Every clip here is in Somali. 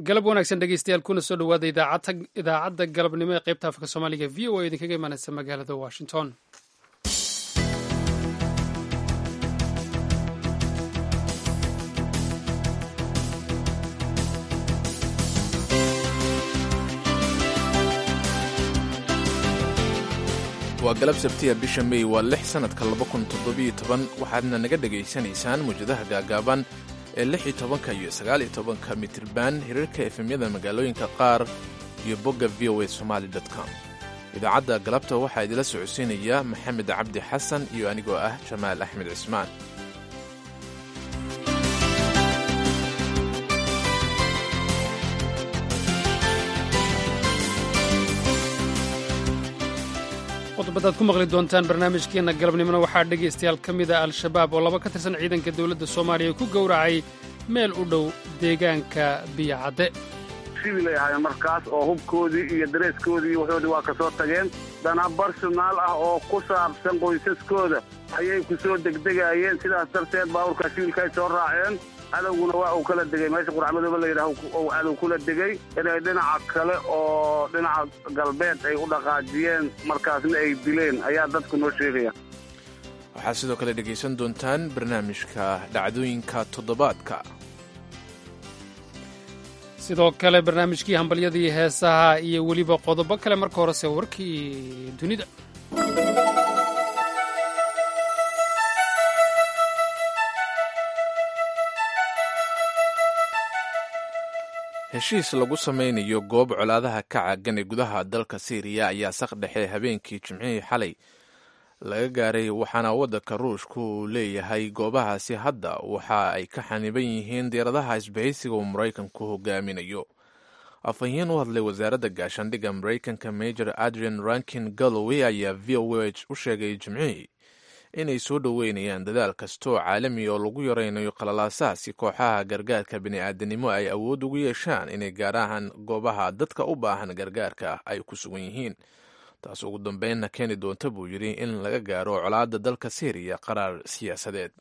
galab wanaagsan dhegeystayaal kuna soo dhowaada idaacadda galabnimo ee qaybta afka soomaaliga v o a idinkaga imaaneysa magaalada washington waa galab sabtiya bisha mey waa lix sannadka waxaadna naga dhegaysanaysaan muwjadaha gaagaaban ee lix iyo tobanka iyo sagaal iyo tobanka mitirban hirarka efemyada magaalooyinka qaar iyo bogga v o a somaali com idaacadda galabta waxaa idila socodsiinaya maxamed cabdi xasan iyo anigoo ah jamaal axmed cismaan qodobadaad ku maqli doontaan barnaamijkeenna galabnimona waxaa dhegaystayaal ka mid a al-shabaab oo laba ka tirsan ciidanka dowladda soomaaliya ku gowracay meel u dhow deegaanka biyacadde sibilay ahaayeen markaas oo hubkoodii iyo dareeskoodii iyo waxoodii waa ka soo tageen dana barsonaal ah oo ku saabsan qoysaskooda ayay ku soo degdegaayeen sidaas darteed baabuurkaa sibilkaay soo raaceen cadowguna waa uu kala degay meesha quracmadooba la yidhaah uu cadow kula degay inay dhinaca kale oo dhinaca galbeed ay u dhaqaajiyeen markaasna ay dileen ayaa dadku noo sheegaya waxaad sidoo kale dhegaysan doontaan barnaamijka dhacdooyinka toddobaadka sidoo kale barnaamijkii hambalyadii heesaha iyo weliba qodobo kale marka horese warkii dunida heshiis lagu samaynayo goob colaadaha ka caagan ee gudaha dalka siiriya ayaa saq dhexe habeenkii jimcihii xalay laga gaaray waxaana waddanka ruushka uu leeyahay goobahaasi hadda waxa ay ka xaniban yihiin diyaaradaha isbahaysiga uu maraykanku hogaaminayo afhayeen u hadlay wasaaradda gaashaandhigga maraykanka major adrian rankin galloway ayaa v o h u sheegay jimcihii inay soo dhoweynayaan dadaal kastoo caalami oo lagu yaraynayo qalalaasaha si kooxaha gargaarka bini'aadanimo ay awood ugu yeeshaan inay gaarahaan goobaha dadka u baahan gargaarka ay ku sugan yihiin taas ugu dambeynna keeni doonta buu yidhi in laga gaaro colaadda dalka siiriya qaraar siyaasadeed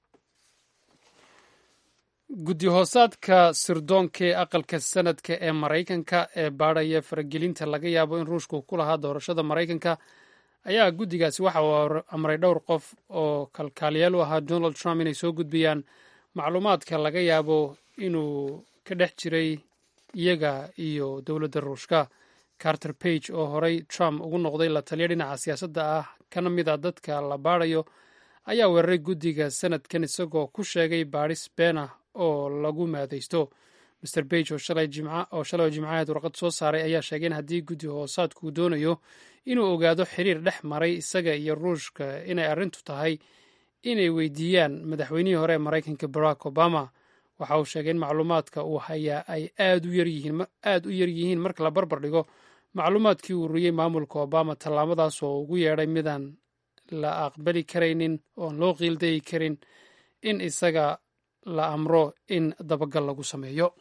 guddi hoosaadka sirdoonka ee aqalka sanadka ee maraykanka ee baadhaya faragelinta laga yaabo in ruushku ku lahaa doorashada maraykanka ayaa guddigaasi waxa uu amray dhowr qof oo kalkaaliyaal u ahaa donald trump inay soo gudbiyaan macluumaadka laga yaabo inuu ka dhex jiray iyaga iyo dowladda ruushka carter page oo horey trump ugu noqday la taliya dhinaca siyaasadda ah kana mid a dadka la baadhayo ayaa weeraray guddiga sanadkan isagoo ku sheegay baadhis been ah oo lagu maadaysto master bage oo shalay oo jimcaheed warqad soo saaray ayaa sheegay in haddii guddi hoosaadku doonayo inuu ogaado xiriir dhex maray isaga iyo ruushka inay arrintu tahay inay weydiiyaan madaxweynihii hore ee maraykanka barack obama waxa uu sheegay in macluumaadka uu hayaa ay aad u yar yihiin marka la barbar dhigo macluumaadkii uu ururiyey maamulka obama tallaabadaas oo ugu yeedhay midaan la aqbali karaynin oon loo qiildayi karin in isaga la amro in dabagal lagu sameeyo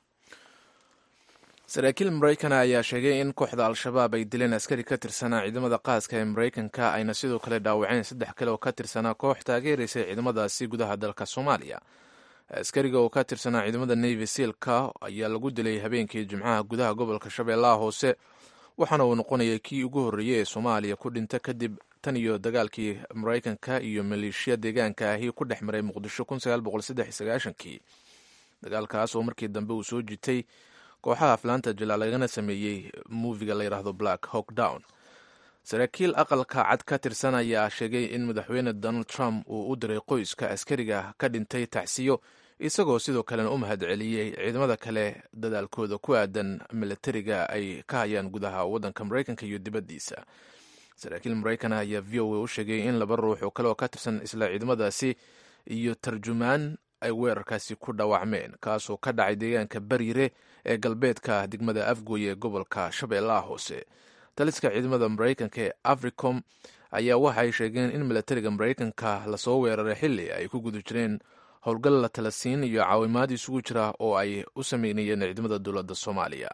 saraakiil maraykana ayaa sheegay in kooxda al-shabaab ay dileen askari ka tirsanaa ciidamada qaaska ee maraykanka ayna sidoo kale dhaawaceen saddex kale oo ka tirsanaa koox taageeraysay ciidamadaasi gudaha dalka soomaaliya askariga oo ka tirsanaa ciidamada navy sealka ayaa lagu dilay habeenkii jimcaha gudaha gobolka shabeellaha hoose waxaana uu noqonaya kii ugu horreeyey ee soomaaliya ku dhinta kadib tan iyo dagaalkii maraykanka iyo maleeshiya deegaanka ahi ku dhex maray muqdisho kii dagaalkaas oo markii dambe uu soo jitay kooxaha aflaanta jila lagana sameeyey muufiga la yidhaahdo black hawk down saraakiil aqalka cad ka tirsan ayaa sheegay in madaxweyne donald trump uu u diray qoyska askariga ka dhintay tacsiyo isagoo sidoo kalena u mahad celiyey ciidamada kale dadaalkooda ku aadan milatariga ay ka hayaan gudaha waddanka maraykanka iyo dibaddiisa saraakiil maraykana ayaa v o a u sheegay in laba ruux oo kale oo ka tirsan isla ciidamadaasi iyo tarjumaan ay weerarkaasi ku dhaawacmeen kaasoo ka dhacay deegaanka bariire ee galbeedka degmada afgoy ee gobolka shabeellaha hoose taliska ciidamada maraykanka ee africom ayaa waxa ay sheegeen in milatariga maraykanka lasoo weeraray xilli ay ku guda jireen howlgal la tala siin iyo caawimaad isugu jira oo ay u sameynayeen ciidamada dowladda soomaaliya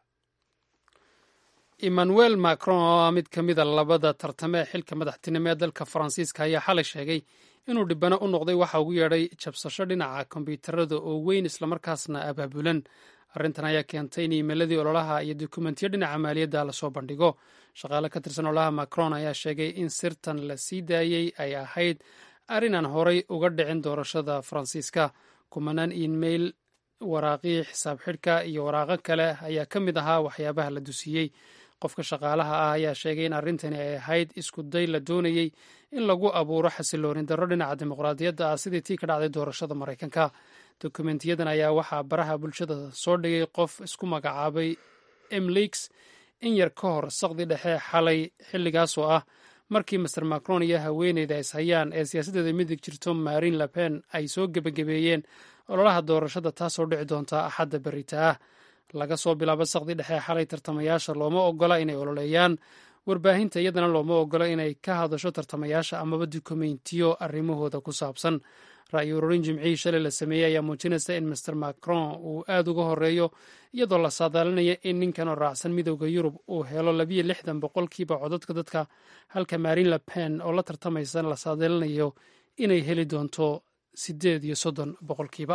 emmanuel macron oo ah mid ka mida labada tartame ee xilka madaxtinimo ee dalka faransiiska ayaa xalay sheegay inuu dhibano u noqday waxa ugu yeedhay jabsasho dhinaca kombyuutarada oo weyn islamarkaasna abaabulan arrintan ayaa keentay in iimayladii ololaha iyo dukumentiyo dhinaca maaliyadda lasoo bandhigo shaqaale ka tirsan ololaha macron ayaa sheegay in sirtan la sii daayey ay ahayd arrinaan horay uga dhicin doorashada faransiiska kumanaan iimayl waraaqii xisaab xidhka iyo waraaqo kale ayaa ka mid ahaa waxyaabaha la dusiyey qofka shaqaalaha ah ayaa sheegay in arrintani ay ahayd isku day la doonayey in lagu abuuro xasiloonin darro dhinaca dimuqraadiyadda ah sidii tii ka dhacday doorashada maraykanka dokumentiyadan ayaa waxaa baraha bulshada soo dhigay qof isku magacaabay emlix in yar ka hor saqdi dhexe xalay xilligaasoo ah markii master macron iyo haweeneyda is hayaan ee siyaasaddeeda midig jirto marin lepen ay soo gebagabeeyeen ololaha doorashada taasoo dhici doonta axadda berita ah laga soo bilaabo saqdi dhexe xalay tartamayaasha looma ogola inay ololeeyaan warbaahinta iyadana looma ogola inay ka hadasho tartamayaasha amaba dukumentiyo arrimahooda ku saabsan ra'yi ururin jimcihii shalay la sameeyey ayaa muujinaysa in master macron uu aad uga horeeyo iyadoo la saadaalinaya in ninkan oo raacsan midooda yurub uu helo labiyo lixdan boqolkiiba codadka dadka halka marin lepen oo la tartamaysa la saadaalinayo inay heli doonto siddeed iyo soddon boqolkiiba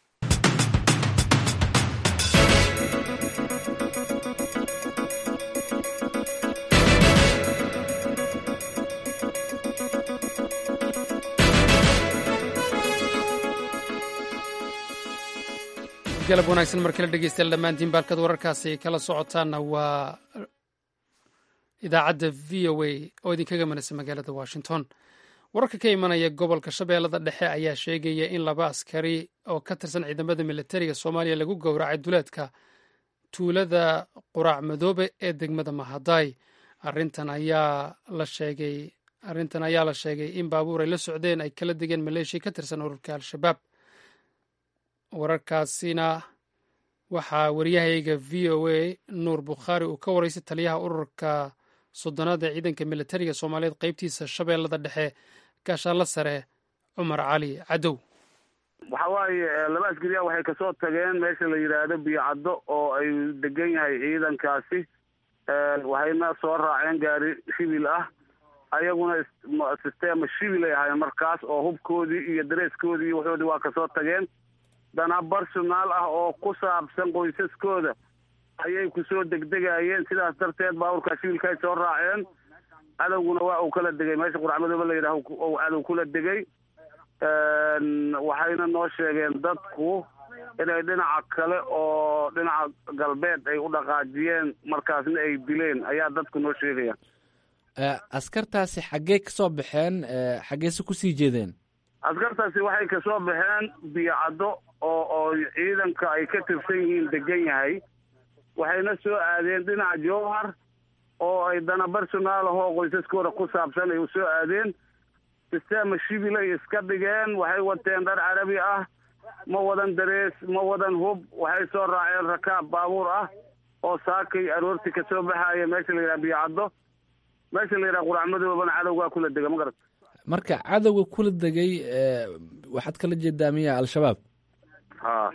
galab wanaagsan mar kale dhegeystayaal dhammaantiin baalkad wararkaasi kala socotaana waa idaacadda v o a oo idinkaga manaysa magaalada washington wararka ka imanaya gobolka shabeellada dhexe ayaa sheegaya in laba askari oo ka tirsan ciidamada militariga soomaaliya lagu gowracay duleedka tuulada quraac madoobe ee degmada mahaday arintan ayaa la sheegay arrintan ayaa la sheegay in baabuur ay la socdeen ay kala degeen maleeshiya ka tirsan ururka al-shabaab wararkaasina waxaa waryahayga v o a nuur bukhaari uu ka waraysay taliyaha ururka soddonaad ee ciidanka militariga soomaaliyeed qeybtiisa shabeellada dhexe gaashaanla sare cumar cali cadow waxa waaye laba askariya waxay kasoo tageen meesha la yidhaahdo biyocaddo oo ay degan yahay ciidankaasi waxayna soo raaceen gaari shibil ah ayaguna sisteema shibil ay ahaayeen markaas oo hubkoodii iyo dareeskoodii iyo waxoodii waa kasoo tageen dana barsonaal ah oo ku saabsan qoysaskooda ayay kusoo degdegayeen sidaas darteed baaburkaa shibilka ay soo raaceen cadowguna waa uu kala degay meesha quracmadooba la yidhaah ou cadow kula degay waxayna noo sheegeen dadku inay dhinaca kale oo dhinaca galbeed ay u dhaqaajiyeen markaasna ay dileen ayaa dadku noo sheegaya askartaasi xaggee ka soo baxeen xaggeese kusii jeedeen askartaasi waxay kasoo baxeen biyocaddo oo oo ciidanka ay ka tirsan yihiin degan yahay waxayna soo aadeen dhinaca jowhar oo ay dana barsonaal ahoo qoysaskooda ku saabsan ay usoo aadeen sisteema shibil ay iska dhigeen waxay wateen dhar carabi ah ma wadan darees ma wadan hub waxay soo raaceen rakaab baabuur ah oo saakay aroorti kasoo baxaaya meesha la yidhaha biyocaddo meesha la yidhaha quracmadoobana cadowgaa kula dega ma garat marka cadowga kula degay waxaad kala jeedaa miya al-shabaab ha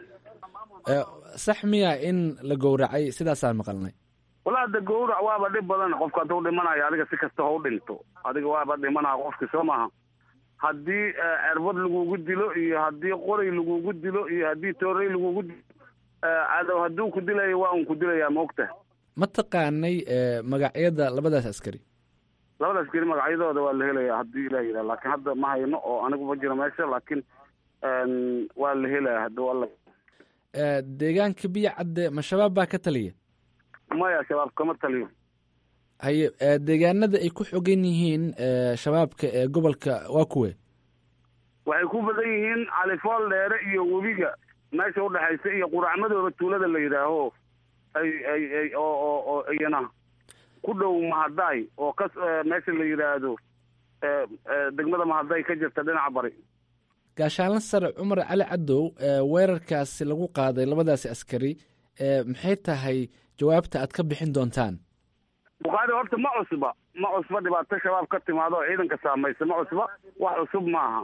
sax miya in la gowracay sidaasaan maqalnay walaa de gowrac waaba dhib badan qofka hadduu dhimanayo adiga si kasta ha u dhinto adiga waaba dhimanaa qofki soo maaha haddii cerbad lagugu dilo iyo haddii qoray lagugu dilo iyo haddii toorey lagugu dilo cadow hadduu ku dilayo waa un ku dilayaa maogta ma taqaanay magacyada labadaas askari labada askari magacyadooda waa la helaya haddii ilah yidhaha laakiin hadda ma hayno oo anigu ma jiro meesha laakiin waa la helaya hadduu alla deegaanka biyo cadde ma shabaab baa ka taliya maya shabaab kama taliyo haye deegaanada ay ku xogan yihiin shabaabka ee gobolka waa kuwe waxay ku badan yihiin califool dheere iyo webiga meesha udhexaysa iyo quracmadooda tuulada la yidhaaho ay ay ay oo oo oo iyana ku dhow mahaday oo ka meesha la yidhaahdo degmada mahaday ka jirta dhinaca bari gaashaanla sare cumar cali cadow weerarkaasi lagu qaaday labadaasi askari maxay tahay jawaabta aad ka bixin doontaan bukhaari horta ma cusba ma cusba dhibaato shabaab ka timaado oo ciidanka saamaysa ma cusba wax cusub maaha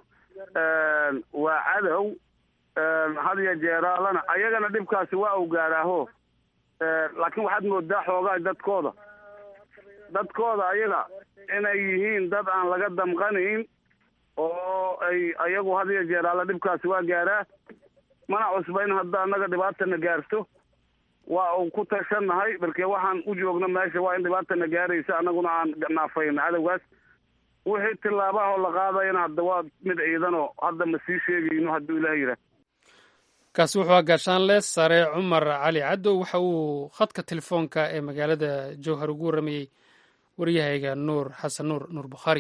waa cadow had iyo jeeraalana ayagana dhibkaasi waa u gaaraaho laakiin waxaad moodaa xoogaa dadkooda dadkooda ayaga inay yihiin dad aan laga damqanayn oo ay ayagu had iyo jeeraala dhibkaasi waa gaaraa mana cusba in hadda annaga dhibaatana gaarto waa uu ku tashannahay balke waxaan u joogno meesha waa in dhibaatana gaaraysa annaguna aan naafayno cadowgaas wixii tillaabahoo la qaadayana hadda waa mid ciidanoo hadda ma sii sheegayno hadduu ilaah yidhaah kaasi wuxuu gaashaanle sare cumar cali caddow waxa uu khadka telefoonka ee magaalada jowhar ugu warramayey waryahayga nuur xasan nuur nuur bukhaari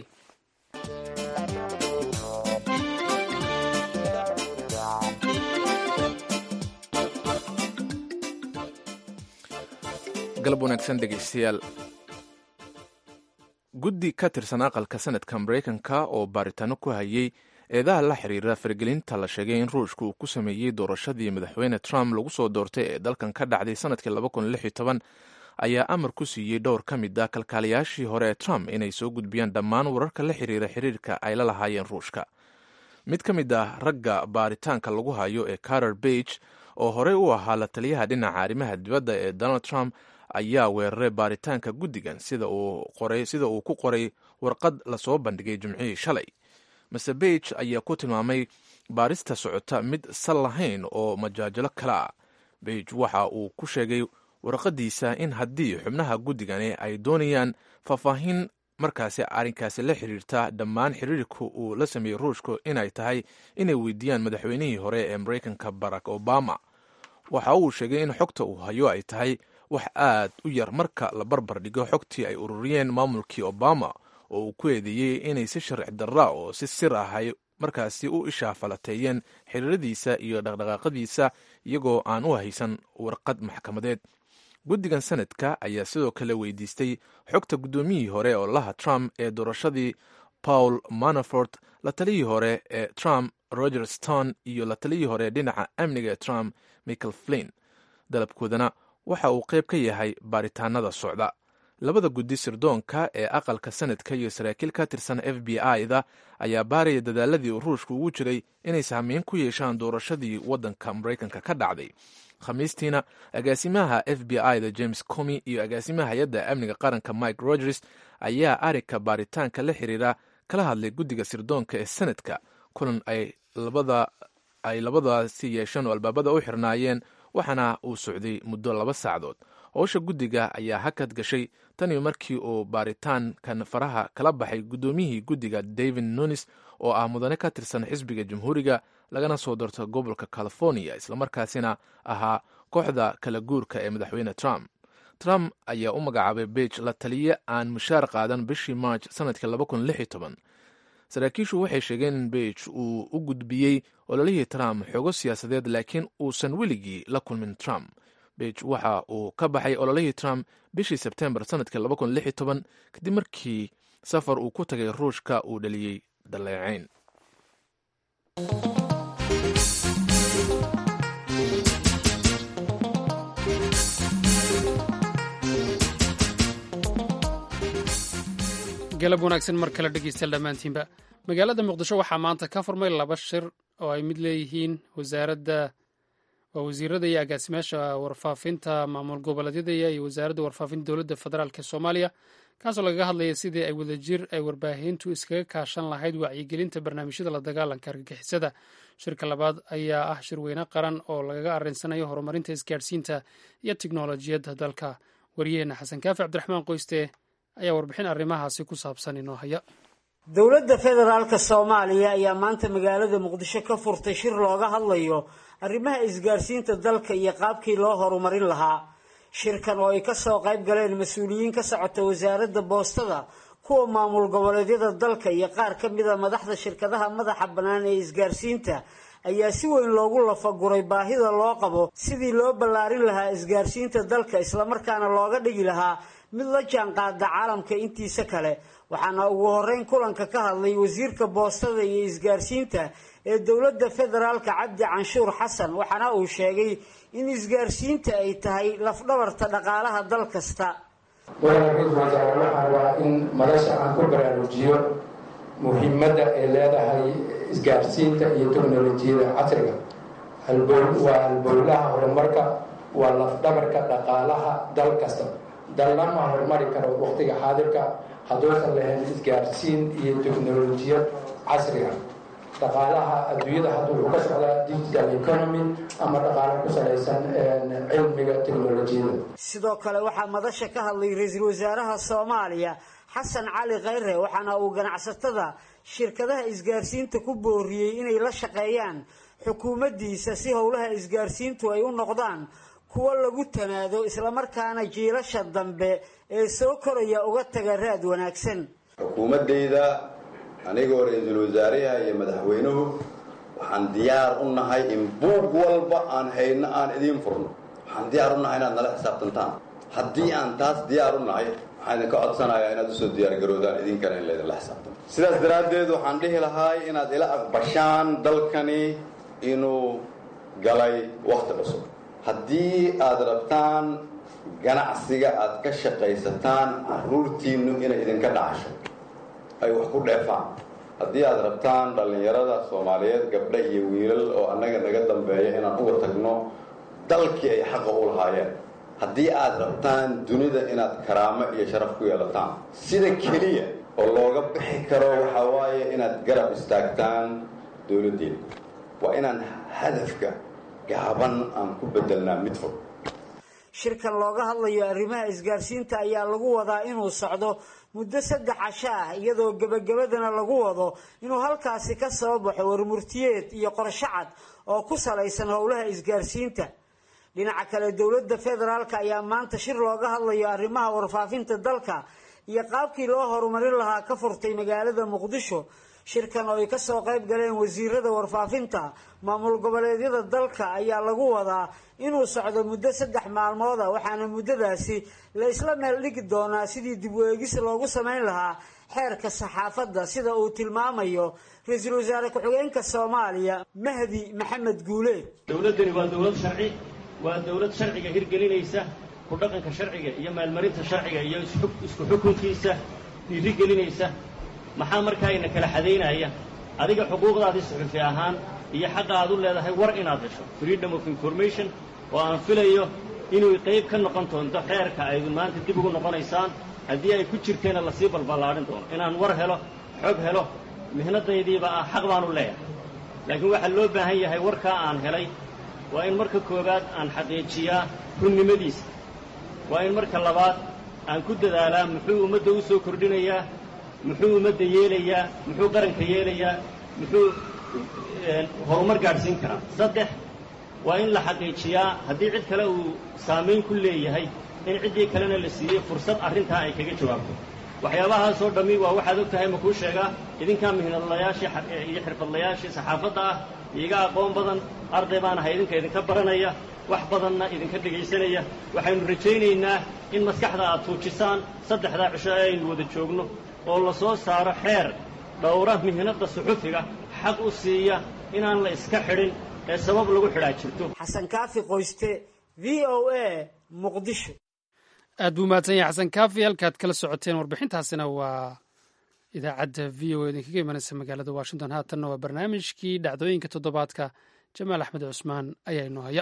galab wanaagsan dhegeystayaal guddi ka tirsan aqalka sanadka maraykanka oo baaritaano ku hayay eedaha la xiriira faragelinta la sheegay in ruushka uu ku sameeyey doorashadii madaxweyne trump lagu soo doortay ee dalkan ka dhacday sanadkii ayaa amar ku siiyey dhowr ka mid ah kalkaaliyaashii hore ee trump inay soo gudbiyaan dhammaan wararka la xiriira xiriirka ay la lahaayeen ruushka mid ka mid ah ragga baaritaanka lagu hayo ee carter bage oo horey u ahaa la taliyaha dhinaca arrimaha dibadda ee donald trump ayaa weeraray baaritaanka guddigan sida uu ku qoray warqad lasoo bandhigay jimcihii shalay mase bage ayaa ku tilmaamay baarista socota mid sal lahayn oo majaajilo kale ah bage waxa uu ku sheegay warqadiisa in haddii xubnaha guddigani ay doonayaan faahfaahin markaasi arrinkaasi la xiriirta dhammaan xiriirka uu la sameeyey ruushku inay tahay inay weydiiyaan madaxweynihii hore ee maraykanka barack obama waxa uu sheegay in xogta uu hayo ay tahay wax aad u yar marka la barbar dhigo xogtii ay ururiyeen maamulkii obama oo uu ku eedeeyey inay si sharci darra oo si sir ahay markaasi u ishaafalateeyeen xiriiradiisa iyo dhaqdhaqaaqadiisa iyagoo aan u haysan warqad maxkamadeed guddigan sanadka ayaa sidoo kale weydiistay xogta guddoomiyihii hore oo laha trump ee doorashadii paul manafort la taliyii hore ee trump roger stone iyo la taliyii hore dhinaca amniga ee trump michael flin dalabkoodana waxa uu qayb ka yahay baaritaanada socda labada guddi sirdoonka ee aqalka sanadka iyo saraakiil ka tirsan f b i-da ayaa baaraya dadaaladii uu ruushku ugu jiray inay saameyn ku yeeshaan doorashadii waddanka maraykanka ka dhacday khamiistiina agaasimaha f b i-da james comi iyo agaasimaha hay-adda amniga qaranka mike rogers ayaa arigka baaritaanka la xiriira kala hadlay guddiga sirdoonka ee sanadka kulan ay labadaasi yeesheen oo albaabada u xirnaayeen waxaana uu socday muddo laba saacdood howsha guddiga ayaa hakad gashay taniyo markii uu baaritaankan faraha kala baxay guddoomiyihii guddiga david nunis oo ah mudane ka tirsan xisbiga jamhuuriga lagana soo doorto gobolka california islamarkaasina ahaa kooxda kala guurka ee madaxweyne trump trump ayaa u magacaabay bage la taliye aan mushaar qaadan bishii march sanadkii saraakiishu waxay sheegeen in bage uu u gudbiyey ololihii trump xoogo siyaasadeed laakiin uusan weligii la kulmin trump bage waxa uu ka baxay ololihii trump bishii sebtembar sanadkii kadib markii safar uu ku tagay ruushka uu dhaliyey daleecayn galab wanaagsan mar kale dhegeystayaal dhammaantiinba magaalada muqdisho waxaa maanta ka furmay laba shir oo ay mid leeyihiin wasaaradda waa wasiirada iyo agaasimaasha warfaafinta maamul goboleedyada iyo wasaaradda warfaafinta dowladda federaalk ee soomaaliya kaasoo lagaga hadlaya sidii ay wadajir ay warbaahintu iskaga kaashan lahayd wacyigelinta barnaamijyada la dagaalanka argagixisada shirka labaad ayaa ah shirweyne qaran oo lagaga arinsanayo horumarinta isgaadhsiinta iyo tiknolojiyadda dalka waryaheena xasan kaafi cabdiraxmaan qoyste ayaa warbixin arrimahaasi ku saabsan inoo haya dowladda federaalka soomaaliya ayaa maanta magaalada muqdisho ka furtay shir looga hadlayo arrimaha isgaarsiinta dalka iyo qaabkii loo horumarin lahaa shirkan oo ay kasoo qayb galeen mas-uuliyiin ka socota wasaaradda boostada kuwa maamul goboleedyada dalka iyo qaar ka mida madaxda shirkadaha madaxa bannaan ee isgaarsiinta ayaa si weyn loogu lafaguray baahida loo qabo sidii loo ballaarin lahaa isgaarsiinta dalka islamarkaana looga dhigi lahaa mid la jaanqaada caalamka intiisa kale waxaana ugu horeyn kulanka ka hadlay wasiirka boostada iyo isgaarsiinta ee dowladda federaalka cabdi canshuur xasan waxaana uu sheegay in isgaarsiinta ay tahay lafdhabarta dhaqaalaha dal kasta waxaa waa in madasha aan ku baraarujiyo muhiimadda ay leedahay isgaarsiinta iyo teknolojiyada casriga waa halbowlaha horumarka waa lafdhabarka dhaqaalaha dal kasta dallama horumari karo waqtiga xaadirka hadduusan lahayn isgaarsiin iyo teknolojiyad casriga dhaqaalaha adduunyada hadda wuxuu ka socdaa digital economy ama dhaqaalo ku salaysan cilmiga teknolojiyada sidoo kale waxaa madasha ka hadlay ra-iisul wasaaraha soomaaliya xasan cali khayre waxaana uu ganacsatada shirkadaha isgaarsiinta ku booriyey inay la shaqeeyaan xukuumaddiisa si howlaha isgaarsiintu ay u noqdaan kuwo lagu tanaado islamarkaana jiilasha dambe ee soo koraya uga taga raad wanaagsan xukuumaddayda anigoo ra-iisul wasaaraha iyo madaxweynuhu waxaan diyaar u nahay in buug walba aan hayno aan idiin furno waxaan diyaar u nahay inaad nala xisaabtantaan haddii aan taas diyaar u nahay waxaan idinka codsanayaa inaad usoo diyaargaroodaan idinkana in laydinla xisaabtamo sidaas daraaddeed waxaan dhihi lahaay inaad ila aqbashaan dalkani inuu galay wakhti cusub haddii aad rabtaan ganacsiga aad ka shaqaysataan carruurtiinnu inay idinka dhacasho ay wax ku dheefaan haddii aad rabtaan dhallinyarada soomaaliyeed gabdha iyo wiilal oo annaga naga dambeeya inaan uga tagno dalkii ay xaqa u lahaayeen haddii aad rabtaan dunida inaad karaamo iyo sharaf ku yeelataan sida keliya oo looga bixi karo waxaa waaye inaad garab istaagtaan dowladdeena waa inaan hadafka gaaban aan ku bedelnaa mid fog shirkan looga hadlayo arrimaha isgaarsiinta ayaa lagu wadaa inuu socdo muddo saddex casho ah iyadoo gebagabadana lagu wado inuu halkaasi ka soo baxo warmurtiyeed iyo qorsho cad oo ku salaysan howlaha isgaarsiinta dhinaca kale dowladda federaalk ayaa maanta shir looga hadlayo arrimaha warfaafinta dalka iyo qaabkii loo horumarin lahaa ka furtay magaalada muqdisho shirkan oo ay kasoo qayb galeen wasiirada warfaafinta maamul goboleedyada dalka ayaa lagu wadaa inuu socdo muddo saddex maalmooda waxaana muddadaasi la isla meel dhigi doonaa sidii dib u eegis loogu samayn lahaa xeerka saxaafadda sida uu tilmaamayo ra-iisul wasaare ku-xigeenka soomaaliya mahdi maxamed guuleed dowladdani waa dowlad sharci waa dowlad sharciga hirgelinaysa ku dhaqanka sharciga iyo maalmarinta sharciga iyo isku xukunkiisa dhiirigelinaysa maxaa markaa ina kala xadaynaya adiga xuquuqdaadii suxufi ahaan iyo xaqa aad u leedahay war inaad hesho freedom of information oo aan filayo inuu qayb ka noqon doonto xeerka aydu maanta dib ugu noqonaysaan haddii ay ku jirteenna lasii balballaadhin doono inaan war helo xog helo mihnadaydiiba ah xaq baanu leeyahay laakiin waxaa loo baahan yahay warkaa aan helay waa in marka koowaad aan xaqiijiyaa runnimadiisa waa in marka labaad aan ku dadaalaa muxuu ummadda u soo kordhinayaa muxuu ummadda yeelayaa muxuu qaranka yeelayaa muxuu horumar gaadhsiin karaa saddex waa in la xaqiijiyaa haddii cid kale uu saamayn ku leeyahay in ciddii kalena la siiyey fursad arrintaa ay kaga jawaabto waxyaabahaasoo dhammi waa waxaad og tahay makuu sheegaa idinkaa mihnadlayaashii iyo xirfadlayaashii saxaafadda ah iiga aqoon badan arday baan ahay idinka idinka baranaya wax badanna idinka dhegaysanaya waxaynu rajaynaynaa in maskaxda aad tuujisaan saddexdaa cisho ee aynu wada joogno oo la soo saaro xeer dhowra mihnadda suxufiga xaq u siiya inaan la iska xidhin ee sabab lagu xidhaa jirto xasan kaafi qoyste v o a muqdisho aad buu mahadsan yahay xasan kaafi halkaad kala socoteen warbixintaasina waa idaacadda v o a idinkaga imanaysa magaalada washington haatanna waa barnaamijkii dhacdooyinka toddobaadka jamaal axmed cusmaan ayaa inoo haya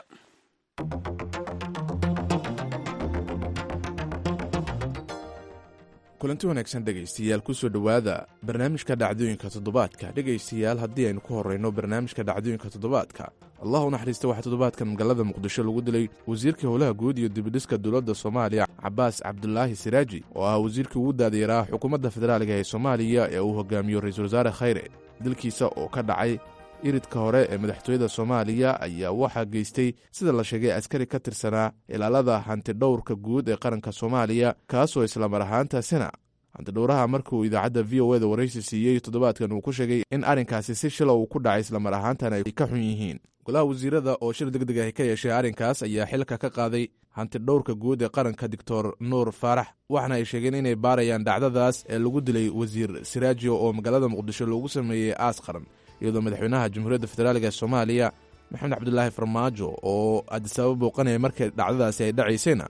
kulanti wanaagsan dhegaystayaal kusoo dhowaada barnaamijka dhacdooyinka toddobaadka dhegaystayaal haddii aynu ku horrayno barnaamijka dhacdooyinka toddobaadka allah u naxariista waxaa toddobaadkan magaalada muqdisho lagu dilay wasiirkii howlaha guud iyo dibidhiska dowladda soomaaliya cabaas cabdulaahi siraaji oo ah wasiirkii ugu daadayaraa xukuumadda federaaliga ee soomaaliya ee uu hogaamiyo ra-iisul wasaare khayre dilkiisa oo ka dhacay iridka hore ee madaxtooyada soomaaliya ayaa waxaa geystay sida la sheegay askari ka tirsanaa ilaalada hantidhowrka guud ee qaranka soomaaliya kaasoo islamar ahaantaasina hantidhowraha markuu idaacadda v o eda waraysi siiyey toddobaadkan uu ku sheegay in arrinkaasi si shila uu ku dhacay islamar ahaantana ay ka xun yihiin golaha wasiirada oo shir deg deg ah ka yeeshay arrinkaas ayaa xilka ka qaaday hantidhowrka guud ee qaranka doctor nuur faarax waxaana ay sheegeen inay baarayaan dhacdadaas ee lagu dilay wasiir siraajo oo magaalada muqdisho loogu sameeyey aas qaran iyadoo madaxweynaha jamhuuriyadda federaaliga ee soomaaliya maxamed cabdulaahi farmaajo oo adisababa booqanaya markay dhacdadaasi ay dhacaysayna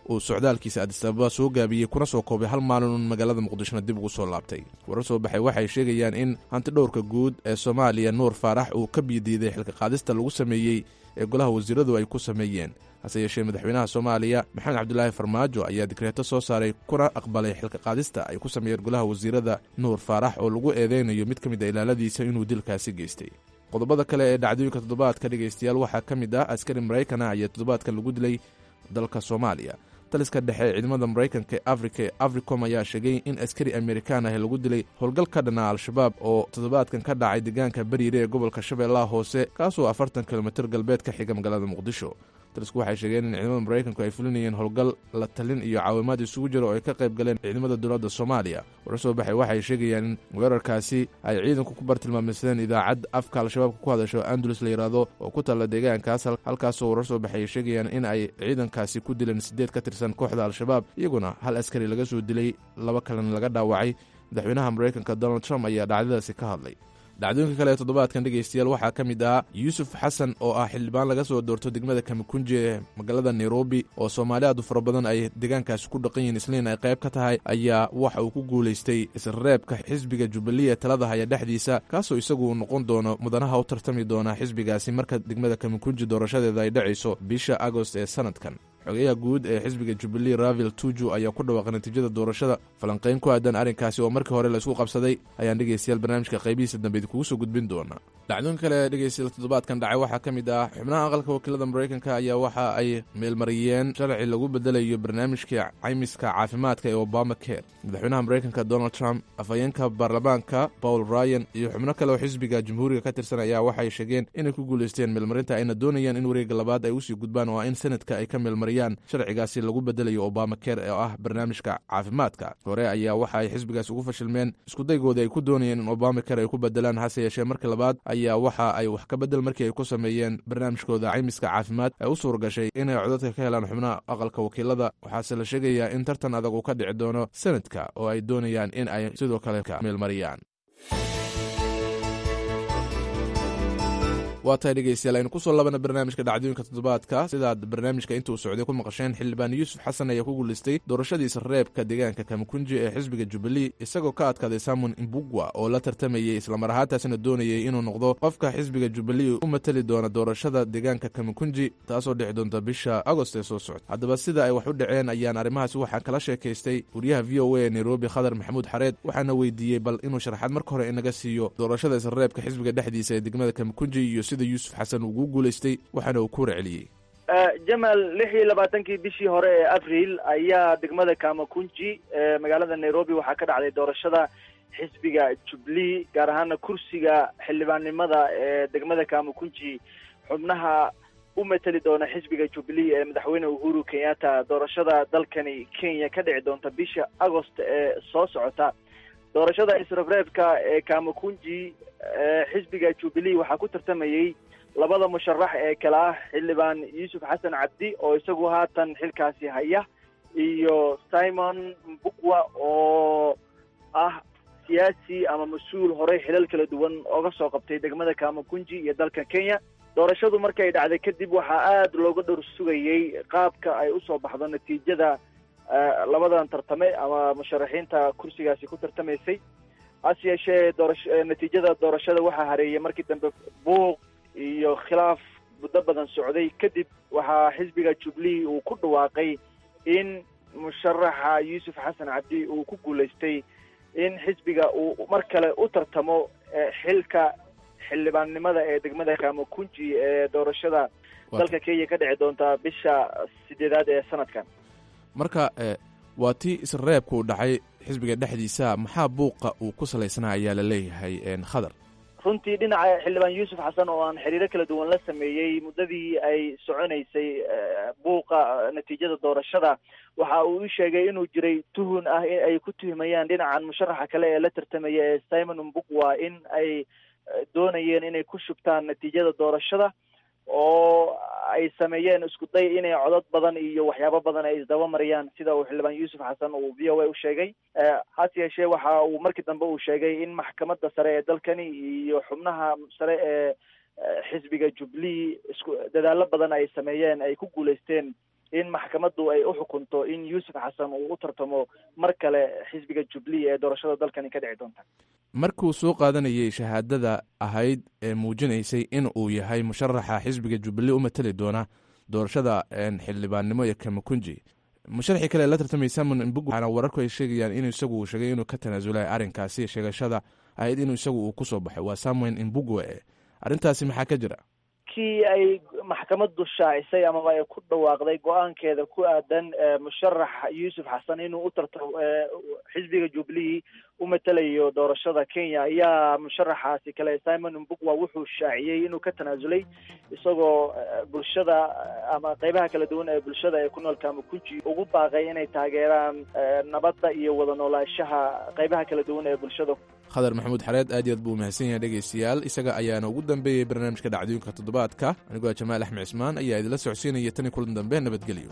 uu socdaalkiisa adisababa soo gaabiyey kuna soo koobay hal maalin magaalada muqdishona dib ugu soo laabtay warar soo baxay waxay sheegayaan in hanti dhowrka guud ee soomaaliya nuur faarax uu ka biidiiday xilka qaadista lagu sameeyey ee golaha wasiiradu ay ku sameeyeen hase yeeshee madaxweynaha soomaaliya maxamed cabdulaahi farmaajo ayaa dikreeto soo saaray kuna aqbalay xilka qaadista ay ku sameeyeen golaha wasiirada nuur faarax oo lagu eedeynayo mid ka mid a ilaaladiisa inuu dilkaasi geystay qodobada kale ee dhacdooyinka toddobaadka dhegaystayaal waxaa ka mid ah askari maraykana ayaa toddobaadkan lagu dilay dalka soomaaliya taliska dhexe ee ciidamada maraykanka ee afrika ee africom ayaa sheegay in askari amerikaan ah lagu dilay howlgal ka dhana al-shabaab oo toddobaadkan ka dhacay deegaanka bariire ee gobolka shabeellaha hoose kaasoo afartan kilomitir galbeed ka xiga magaalada muqdisho talisku waxay sheegeen in ciidamada maraykanku ay fulinayeen howlgal la talin iyo caawimaad isugu jira oo ay ka qayb galeen ciidamada dowladda soomaaliya warar soo baxay waxay sheegayaan in weerarkaasi ay ciidanku ku bartilmaameysadeen idaacad afka al-shabaabka ku hadasho andalus la yidhaahdo oo ku taalla deegaankaas halkaasoo warar soo baxay ay sheegayaan in ay ciidankaasi ku dileen siddeed ka tirsan kooxda al-shabaab iyaguna hal askari laga soo dilay laba kalena laga dhaawacay madaxweynaha maraykanka donald trump ayaa dhacdadaasi ka hadlay dhacdooyinka kale ee toddobaadkan dhegaystayaal waxaa ka mid ah yuusuf xasan oo ah xildhibaan laga soo doorto degmada kamikunji ee magaalada nairobi oo soomaali aad u fara badan ay deegaankaasi ku dhaqan yihiin isliin ay qayb ka tahay ayaa waxa uu ku guulaystay isreebka xisbiga jubilee talada haya dhexdiisa kaasoo isagu noqon doono mudanaha u tartami doona xisbigaasi marka degmada kamikunji doorashadeeda ay dhacayso bisha agost ee sanadkan xogeyaha guud ee xisbiga jubilee ravel tuju ayaa ku dhawaaqay natiijada doorashada falanqayn ku aadan arrinkaasi oo markii hore laisku qabsaday ayaan dhegaystayaal barnaamijka qaybihiisa dambe idinkugu soo gudbin doona dhacdooyinka kale ee dhegaystayaal toddobaadkan dhacay waxaa ka mid ah xubnaha aqalka wakiilada maraykanka ayaa waxa ay meelmariyeen sharci lagu bedelayo barnaamijka caymiska caafimaadka ee obama care madaxweynaha maraykanka donald trump afhayeenka baarlamaanka paul ryan iyo xubno kale oo xisbiga jamhuuriga ka tirsan ayaa waxay sheegeen inay ku guulaysteen meelmarinta ayna doonayaan in wareegga labaad ay usii gudbaan oo in sanadka ay ka meelmariyaan sharcigaasi lagu bedelayo obama care oo ah barnaamijka caafimaadka hore ayaa waxa ay xisbigaasi ugu fashilmeen iskudaygooda ay ku doonayeen in obama care ay ku bedelaan hase yeeshee markii labaad ayaa waxa ay wax ka bedel markii ay ku sameeyeen barnaamijkooda caymiska caafimaad ay u suuragashay inay codadka ka helaan xubnaha aqalka wakiilada waxaase la sheegayaa in tartan adag uu ka dhici doono sanadka oo ay doonayaan in ay sidoo kale ka meelmariyaan waa tahay dhegeystayaal aynu kusoo labana barnaamijka dhacdooyinka toddobaadka sidaad barnaamijka intuu socday ku maqasheen xildhibaan yuusuf xasan ayaa ku guulaystay doorashadiisa reebka deegaanka kamikunji ee xisbiga jubilee isagoo ka adkaaday samon imbugwa oo la tartamayey islamar ahaantaasina doonayay inuu noqdo qofka xisbiga jubilee u matali doona doorashada deegaanka kamikunji taasoo dhici doonta bisha agost ee soo socda haddaba sida ay wax u dhaceen ayaan arrimahaasi waxaan kala sheekaystay wariyaha v o a ee nairobi khadar maxamuud xareed waxaana weydiiyey bal inuu sharaxaad marka hore inaga siiyo doorashada isreebka xisbiga dhexdiisa ee degmada kamikunji iyo sida yuusuf xasan ugu guulaystay waxaana uu ku warceliyey jamal lix iyo labaatankii bishii hore ee abril ayaa degmada kamakunji ee magaalada nairobi waxaa ka dhacday doorashada xisbiga jubilee gaar ahaana kursiga xildhibaannimada ee degmada kamakunji xubnaha u mateli doona xisbiga jubilee ee madaxweyne uhuru kenyatta doorashada dalkani kenya ka dhici doonta bisha agost ee soo socota doorashada isreebreebka ee kamakunji xisbiga jubilee waxaa ku tartamayey labada musharax ee kale ah xildhibaan yuusuf xasan cabdi oo isagu haatan xilkaasi haya iyo simon mbukwa oo ah siyaasi ama mas-uul horey xilal kala duwan ooga soo qabtay degmada kamakunji iyo dalka kenya doorashadu markay dhacday kadib waxaa aada looga dhowr sugayey qaabka ay usoo baxdo natiijada labadan tartame ama musharaxiinta kursigaasi ku tartamaysay hase yeeshee doorash natiijada doorashada waxaa hareeyay markii dambe buuq iyo khilaaf muddo badan socday kadib waxaa xisbiga jubilee uu ku dhawaaqay in musharaxa yuusuf xasan cabdi uu ku guulaystay in xisbiga uu mar kale u tartamo xilka xildhibaannimada ee degmada kamakunji ee doorashada dalka kenya ka dhici doonta bisha sideedaad ee sanadkan marka waa tii isreebka uu dhacay xisbiga dhexdiisa maxaa buuqa uu ku salaysnaa ayaa la leeyahay khadar runtii dhinaca xildhibaan yuusuf xasan oo aan xiriiro kala duwan la sameeyey muddadii ay soconaysay buuqa natiijada doorashada waxa uu u sheegay inuu jiray tuhun ah in ay ku tuhumayaan dhinacan musharaxa kale ee la tartamaya ee simon mbukwa in ay doonayeen inay ku shubtaan natiijada doorashada oo ay sameeyeen isku day inay codod badan iyo waxyaabo badan ay isdaba mariyaan sida uu xildhibaan yuusuf xasan uu v o a u sheegay hase yeeshee waxa uu markii dambe uu sheegay in maxkamadda sare ee dalkani iyo xubnaha sare ee xisbiga jubilee isku dadaalo badan ay sameeyeen ay ku guulaysteen in maxkamaddu ay u xukunto in yuusuf xasan uu u tartamo mar kale xisbiga jubilee ee doorashada dalkani ka dhici doonta markuu soo qaadanayay shahaadada ahayd ee muujinaysay in uu yahay musharaxa xisbiga jubilee u matali doona doorashada xildhibaannimo ee kamakunji musharaxii kale la tartamay samon mbug waxaana wararku ay sheegayaan inuu isagu uu sheegay inuu ka tanaasulay arrinkaasi sheegashada ahayd inuu isagu uu kusoo baxay waa samuel imbugwe arrintaasi maxaa ka jira kii ay maxkamaddu shaacisay amaba ay ku dhawaaqday go-aankeeda ku aadan musharax yuusuf xasan inuu u tartamo xisbiga jubilee u matalayo doorashada kenya ayaa musharaxaasi kale simon mbugwa wuxuu shaaciyey inuu ka tanaasulay isagoo bulshada ama qeybaha kala duwan ee bulshada ee ku nool kamakunji ugu baaqay inay taageeraan nabadda iyo wada noolaanshaha qeybaha kala duwan ee bulshada khadar maxamuud xareed aad iyo aad buu mahadsan yahay dhegaystayaal isaga ayaana ugu dambeeyey barnaamijka dhacdooyinka toddobaadka anigoo jamaal axmed cismaan ayaa idinla socodsiinaya tan iyo kulan dambe nabadgelyo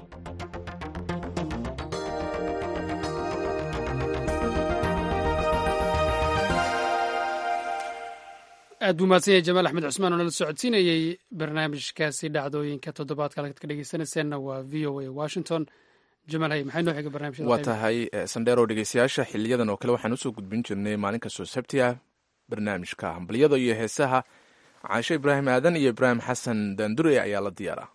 aad buu mahadsan yahay jamaal axmed cusmaan oo nala socodsiinayey barnaamijkaasi dhacdooyinka toddobaadka halkaad ka dhegeysanayseena waa v o a washington jamaal hay maxay noo xiga barnamijyada waa tahay sandheero dhegeystayaasha xiliyadan oo kale waxaan usoo gudbin jirnay maalin kastoo sabti ah barnaamijka hambalyada iyo heesaha caasho ibraahim aadan iyo ibraahim xasan daandure ayaa la diyaara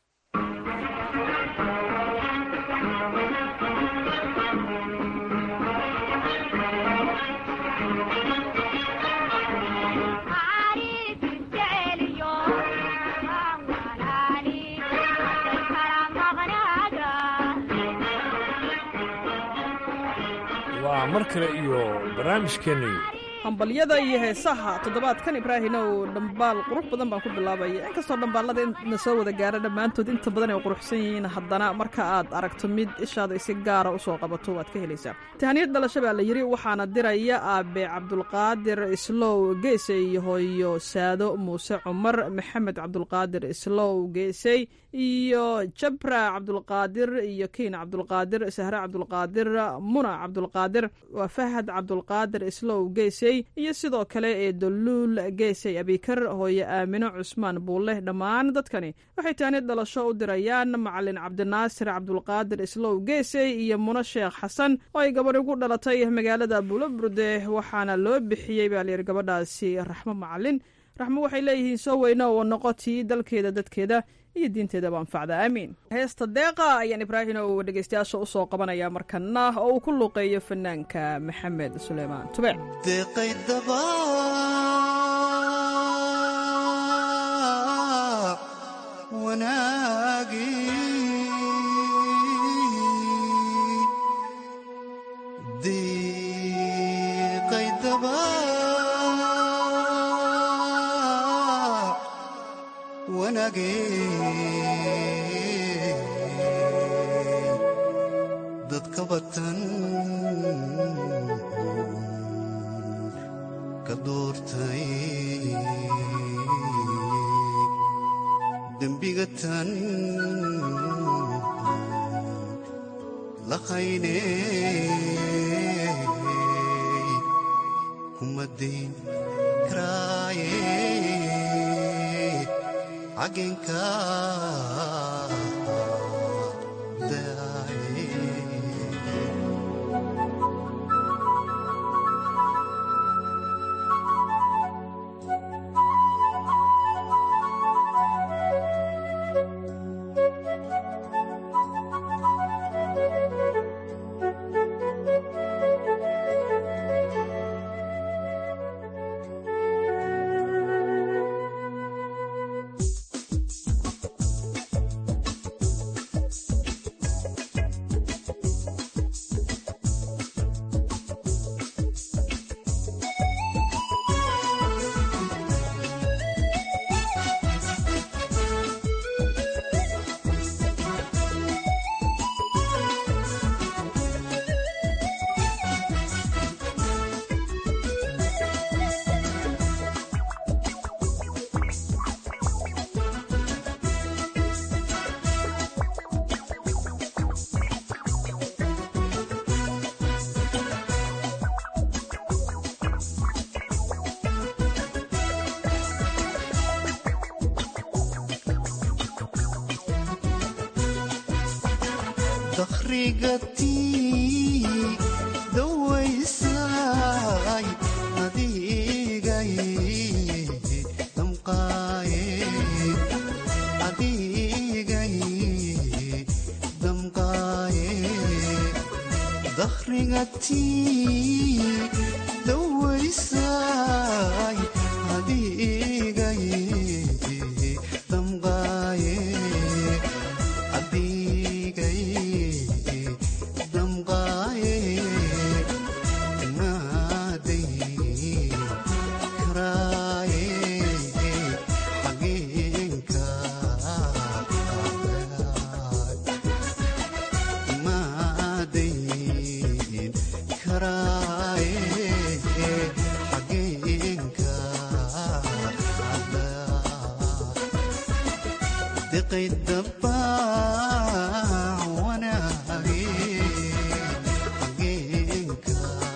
waa mar kale iyo barnaamijkeennii hambalyada iyo heesaha toddobaadkan ibraahinow dhambaal qurux badan baan ku bilaabaya inkastoo dhambaalada na soo wada gaara dhammaantood inta badan ay quruxsan yihiin haddana marka aad aragto mid ishaada si gaara usoo qabato waad ka helaysaa tahaniyad dhalasho baa la yidhi waxaana diraya aabe cabdulqaadir islow geesey iyo hooyo saado muuse cumar maxamed cabdulqaadir islow geesey iyo jabra cabdulqaadir iyo kiin cabdulqaadir sahre cabdulqaadir muna cabdulqaadir waa fahad cabdulqaadir islow geesey iyo sidoo kale ee doluul geesey abikar hooye aamino cusmaan buulle dhammaan dadkani waxay taanid dhalasho u dirayaan macalin cabdinaasir cabdulqaadir islow geesey iyo muno sheekh xasan oo ay gabadh ugu dhalatay magaalada buuloburde waxaana loo bixiyey baa layidhi gabadhaasi raxmo macalin raxmo waxay leeyihiin soo weyno oo noqotii dalkeeda dadkeeda iyo diinteedaba anfacda aamiin heesta deeqa ayaan ibraahim oo dhegeystayaasha usoo qabanaya markana oo uu ku luuqeeyo fanaanka maxamed suleymaan tube deeqaydaba wanaagi deeqaydaba dadka batan ka doortay dembiga tan laqayne kumadayn karaaye cagenka dakhrigatii dawaysay adigay damqaaye adigay damqaaye dakhrigatii dawaysay adigay damqaaye adigay damqaaye naaday karaaye xageenka naaday karaaye xageenka diqay dabbaac wanaage xageenka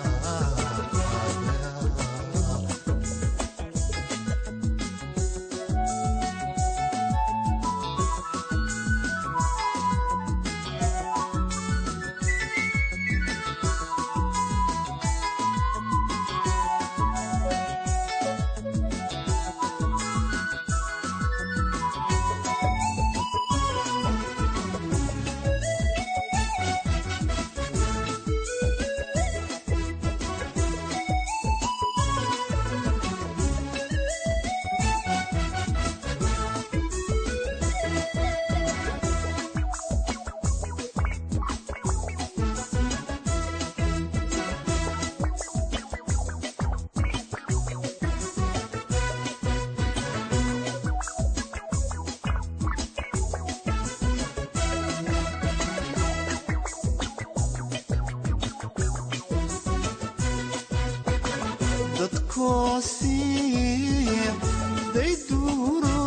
dadkoosiib dayduuro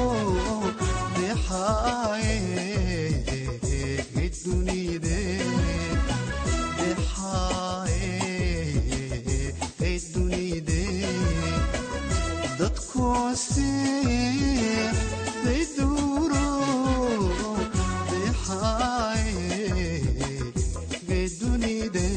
dexaaye dunide dexaaye dunide dadkoosiib dayduuro dexaaye dunide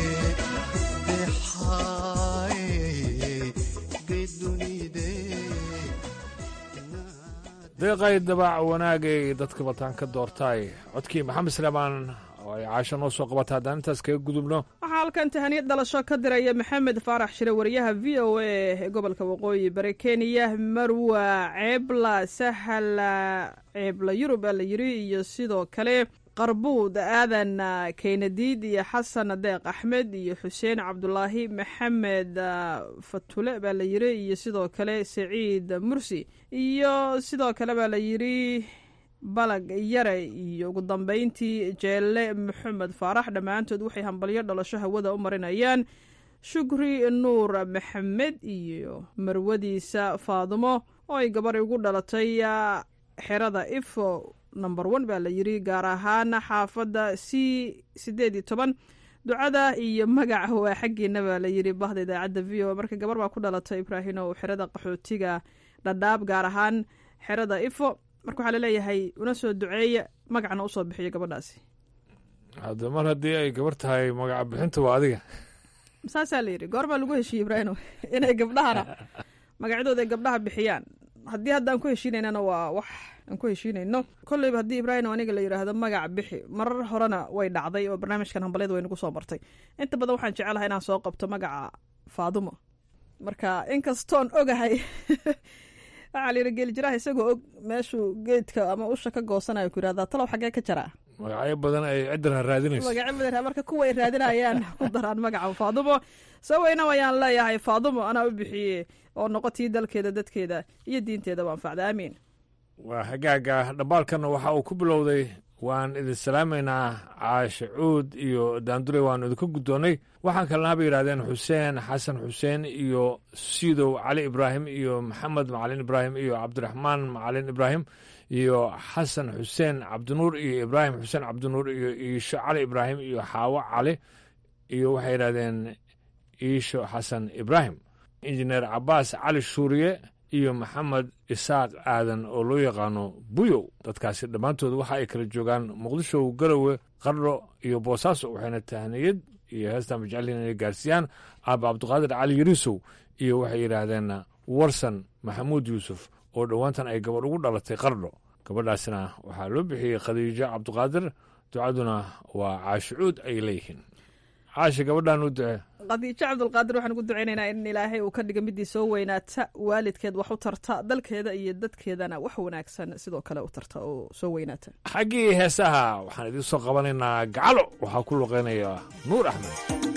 deeqay dabaac wanaagay dadka bataan ka doortaay codkii maxamed salaamaan oo ay caasho noo soo qabata haddaan intaas kaga gudubno waxaa halkan tahaniyad dhalasho ka diraya maxamed faarax shire wariyaha v o a ee gobolka waqooyi bari kenya marwa ceebla sahala ceebla yurub aa la yiri iyo sidoo kale qarbuud aadan keynadiid iyo xasan deeq axmed iyo xuseen cabdulaahi maxamed fatule baa la yiri iyo sidoo kale saciid mursi iyo sidoo kale baa la yiri balag yare iyo ugu dambeyntii jeelle maxamed faarax dhammaantood waxay hambalyo dhalasho hawada u marinayaan shukri nuur maxamed iyo marwadiisa faadumo oo ay gabar ugu dhalatay xerada ifo number one baa la yiri gaar ahaan xaafadda c sideed iyo toban ducada iyo magaca waa xaggiina baa la yiri bahda idaacadda v o marka gabar baa ku dhalatay ibraahimow xerada qaxootiga dhadhaab gaar ahaan xerada ifo marka waxaa laleeyahay una soo duceeya magacna usoo bixiyo gabadhaasi hadda mar haddii ay gabar tahay magaca bixinta waa adiga saasaa la yidhi goor baa lagu heshiiyey ibraahimow inay gabdhahana magacyadooda ay gabdhaha bixiyaan haddii haddaan ku heshiinaynana waa wax aan ku heshiinayno kolleyba haddii ibraahim aniga la yidhaahdo magac bixi marar horena way dhacday oo barnaamijkan hambalyada way nagu soo martay inta badan waxaan jecelahay inaan soo qabto magaca faadumo marka inkastoon ogahay waxaa la yidhi geelijiraha isagoo og meeshuu geedka ama usha ka goosanayo ku yidhahdaa talow xaggee ka jaraa magacyo badan ay ciddan raadinayso magacyo badan marka kuwa ay raadinayaan ku daraan magaca faadumo saweyna ayaan leeyahay faadumo anaa u bixiye oo noqotii dalkeeda dadkeeda iyo diinteedaba anfacda aamiin waa hagaaga dhambaalkanna waxa uu ku bilowday waan idin salaamaynaa caashe cuud iyo daandure waanu idinka guddoonnay waxaan kalena haba yidhahdeen xuseen xasan xuseen iyo siidow cali ibraahim iyo maxamed macalin ibraahim iyo cabdiraxmaan macalin ibraahim iyo xasan xuseen cabdinuur iyo ibraahim xuseen cabdinuur iyo iisho cali ibraahim iyo xaawo cali iyo waxay yidhahdeen iisho xasan ibraahim injineer cabaas cali shuuriye iyo maxamed isaaq aadan oo loo yaqaano buyow dadkaasi dhammaantood waxa ay kala joogaan muqdisho garowe qardho iyo boosaaso waxayna tahniyad iyo heestan majeceliin inay gaarsiiyaan aaba cabdiqaadir cali yariisow iyo waxay yidhaahdeen warsan maxamuud yuusuf oo dhowaantan ay gabadh ugu dhalatay qardho gabadhaasna waxaa loo bixiyey khadiijo cabdiqaadir ducaduna waa caashicuud ay leeyihiin caasha gabadhan u ducee khadiijo cabdulqaadir waxaan ugu ducaynaynaa in ilaahay uu ka dhiga midii soo weynaata waalidkeed wax u tarta dalkeeda iyo dadkeedana wax wanaagsan sidoo kale u tarta oo soo weynaata xaggii heesaha waxaan idiin soo qabanaynaa gacalo waxaa ku luqeynaya nuur axmed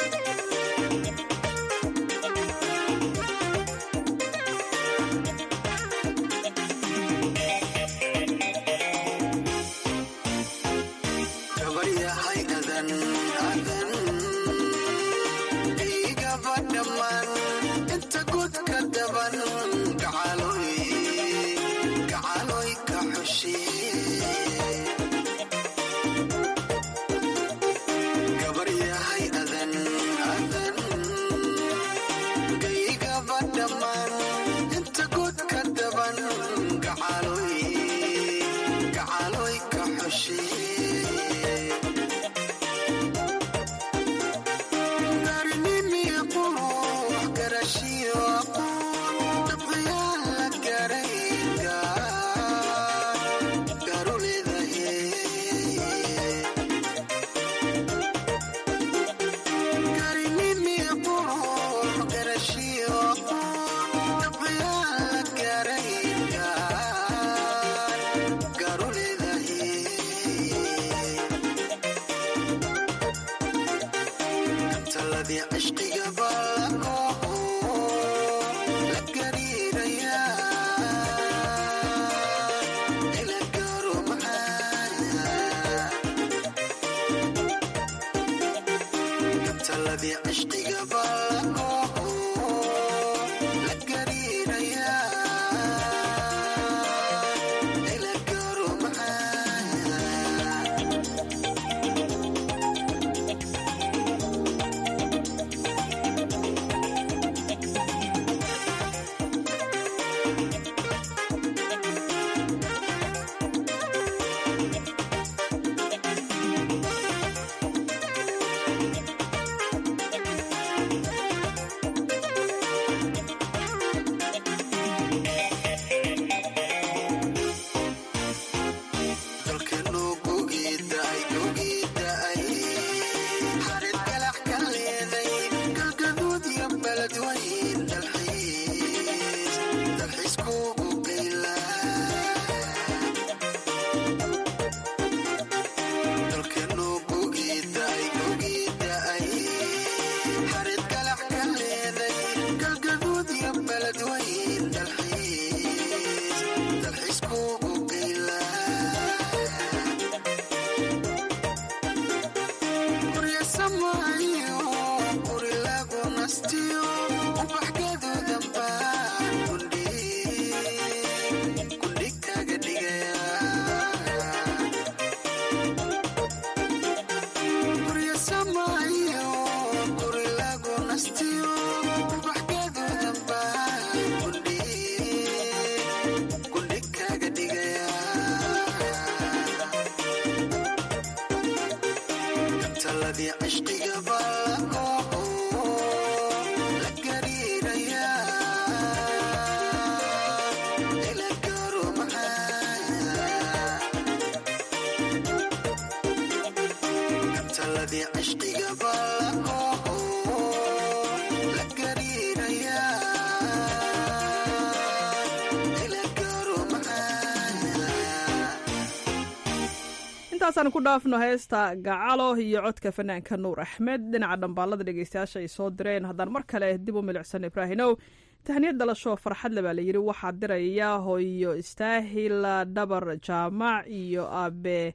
intaasaan ku dhaafno heesta gacalo iyo codka fanaanka nuur axmed dhinaca dhambaalada dhegeystayaasha ay soo direen haddaan mar kale dib u milicsan ibraahinow tahniyad dhalasho farxadle baa layidhi waxaa diraya hooyo istaahil dhabar jaamac iyo aabe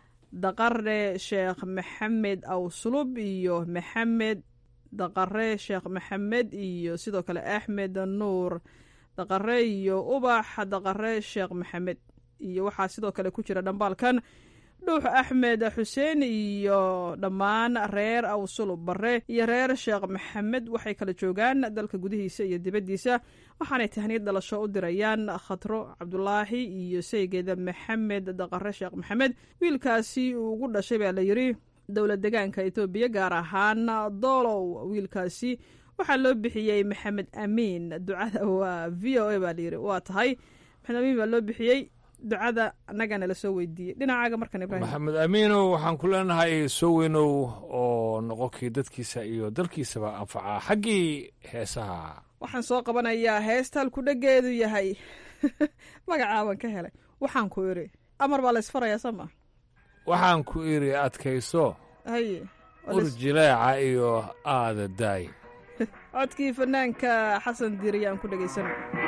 daqare sheekh maxamed awsulub iyo maxamed daqare sheekh maxamed iyo sidoo kale axmed nuur daqare iyo ubax daqare sheekh maxamed iyo waxaa sidoo kale ku jira dhambaalkan dhuux axmed xuseen iyo dhammaan reer awsulub bare iyo reer sheekh maxamed waxay kala joogaan dalka gudihiisa iyo dibaddiisa waxaanay tahniyad dhalasho u dirayaan khatro cabdulaahi iyo saygeeda maxamed daqare sheekh maxamed wiilkaasi uu ugu dhashay baa la yidhi dowlad degaanka etoobiya gaar ahaan doolow wiilkaasi waxaa loo bixiyey maxamed amiin ducada waa v o a baa layidhi waa tahay maxamed amiin baa loo bixiyey ducada annagana la soo weydiiyey dhinacaaga markan ibrahim maxamed amiinow waxaan ku leenahay soo weynow oo noqonkii dadkiisa iyo dalkiisaba anfacaa xaggii heesaha waxaan soo qabanayaa heestal ku dhageedu yahay magacaaban ka helay waxaan ku idhi amar baa la isfarayaa soo maa waxaan ku idhi adkayso haye urjileeca iyo aada daay codkii fanaanka xasan diiriya aan ku dhegaysan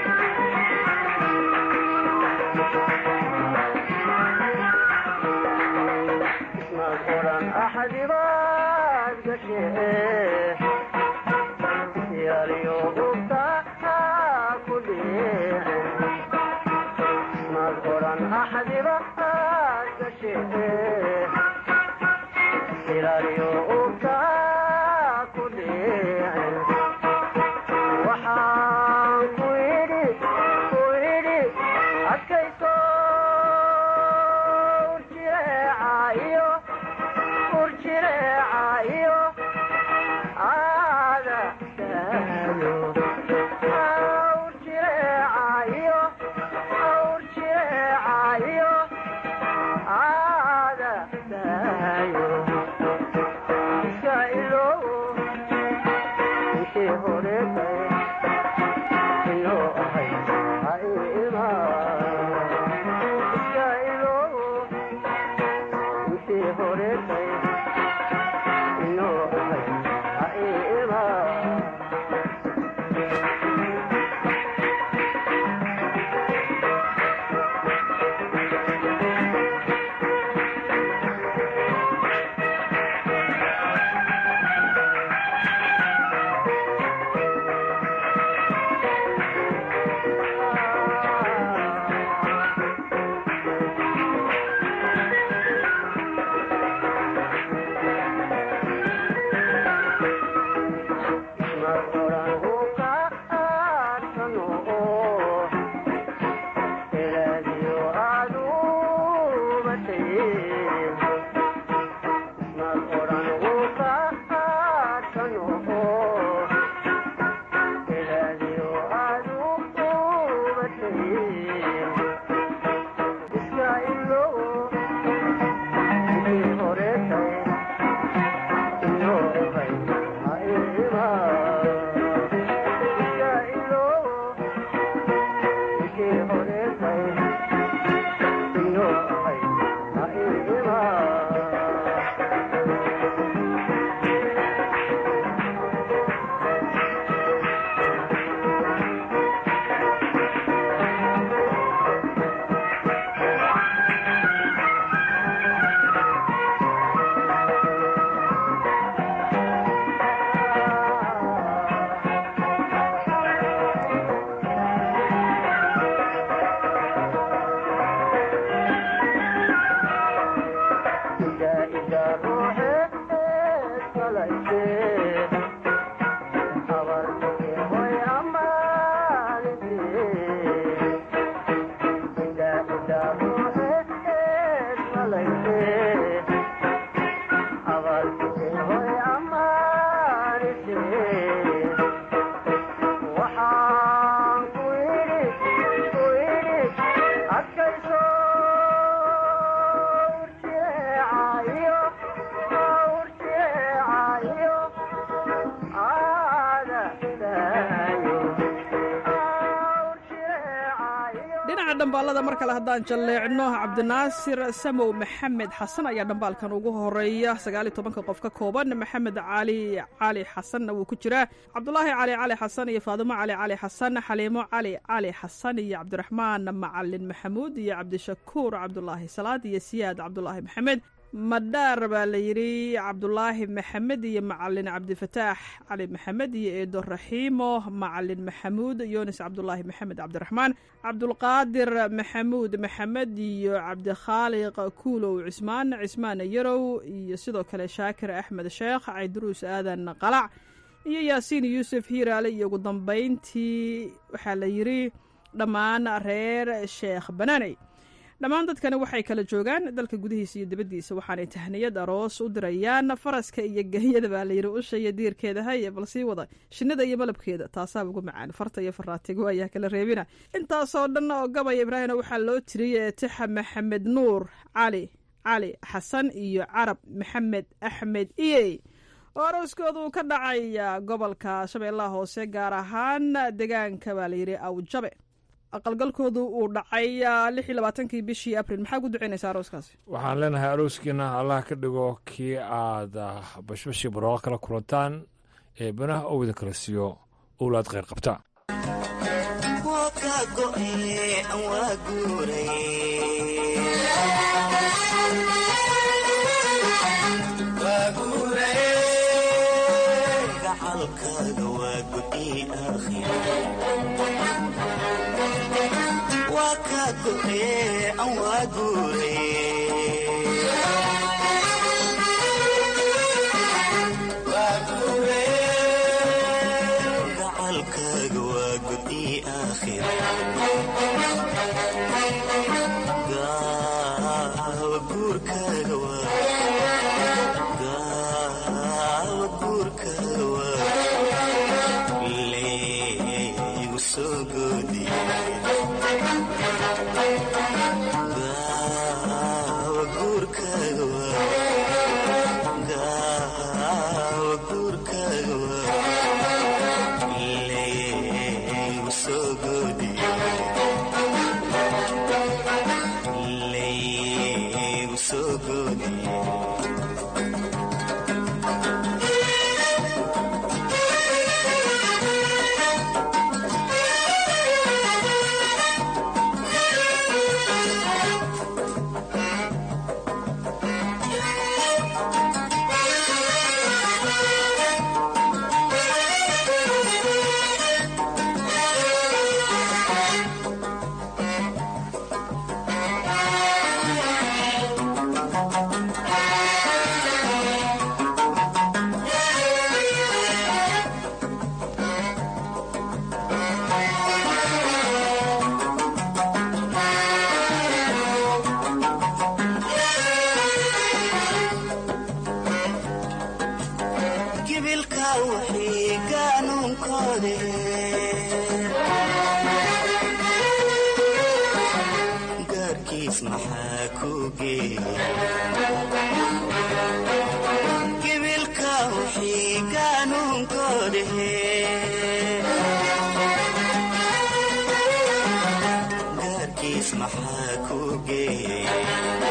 dhinaca dhambaalada mar kale haddaan jalleecno cabdinaasir samow maxamed xasan ayaa dhambaalkan ugu horeeya sagaal iyo tobanka qof ka kooban maxamed cali cali xasanna wuu ku jiraa cabdulaahi cali cali xasan iyo faadimo cali cali xasan xaliimo cali cali xasan iyo cabdiraxmaan macalin maxamuud iyo cabdishakuur cabdulaahi salaad iyo siyaad cabdulaahi maxamed madhaar baa la yidhi cabdulaahi maxamed iyo macalin cabdifataax cali maxamed iyo eedo raxiimo macalin maxamuud yunis cabdulaahi maxamed cabdiraxmaan cabdulqaadir maxamuud maxamed iyo cabdikhaaliq kuulow cismaan cismaan yarow iyo sidoo kale shaakir axmed sheekh cayduruus aadan qalac iyo yaasiin yuusuf hiiraale iyo ugu dambayntii waxaa la yidhi dhammaan reer sheekh banaaney dhammaan dadkani waxay kala joogaan dalka gudihiisa iyo dibaddiisa waxaanay tahniyad aroos u dirayaan faraska iyo ganyada baa layidhi usha iyo diirkeeda haye bal sii wada shinnida iyo malabkeeda taasaaba ugu macaan farta iyo faraatigo ayaa kala reebina intaasoo dhan oo gabaya ibraahimna waxaa loo tiriyey tixa maxamed nuur cali cali xasan iyo carab maxamed axmed iyey oo arooskooda uu ka dhacaya gobolka shabeellaha hoose gaar ahaan deegaanka baa layidhi awjabe aqalgalkoodu uu dhacay lix iyo labaatankii bishii abril maxaa ku ducaynaysaa arooskaasi waxaan leenahay arooskiina allah ka dhigo kii aad bashbashii barooqa kala kulantaan ee banaha oo idin kala siiyo owlaad kheyr qabta gacalkaaga waa gudi aakhira gaawa guurkaaga gaawa guurkaaga waa leegu soo goodi gaawa guurkaaga waa gaawa guurkaaga waa leegu soo goodi leegu soo goodi gibilka wixii qaanuunkoode gaarkiis maxaa ku geeyey gibilka wixii qaanuunkoode gaarkiis maxaa ku geeyey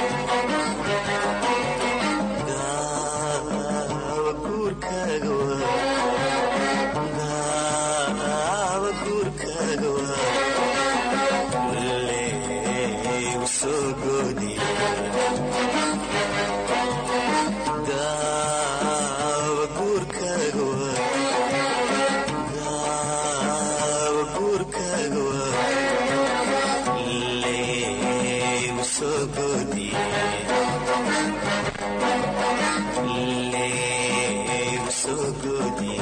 gaawa guurkaaga waa gaawa guurkaaga waa leegu soo goodi gaawa guurkaaga waa gaawa guurkaaga waa leegu soo goodi leegu soo goodi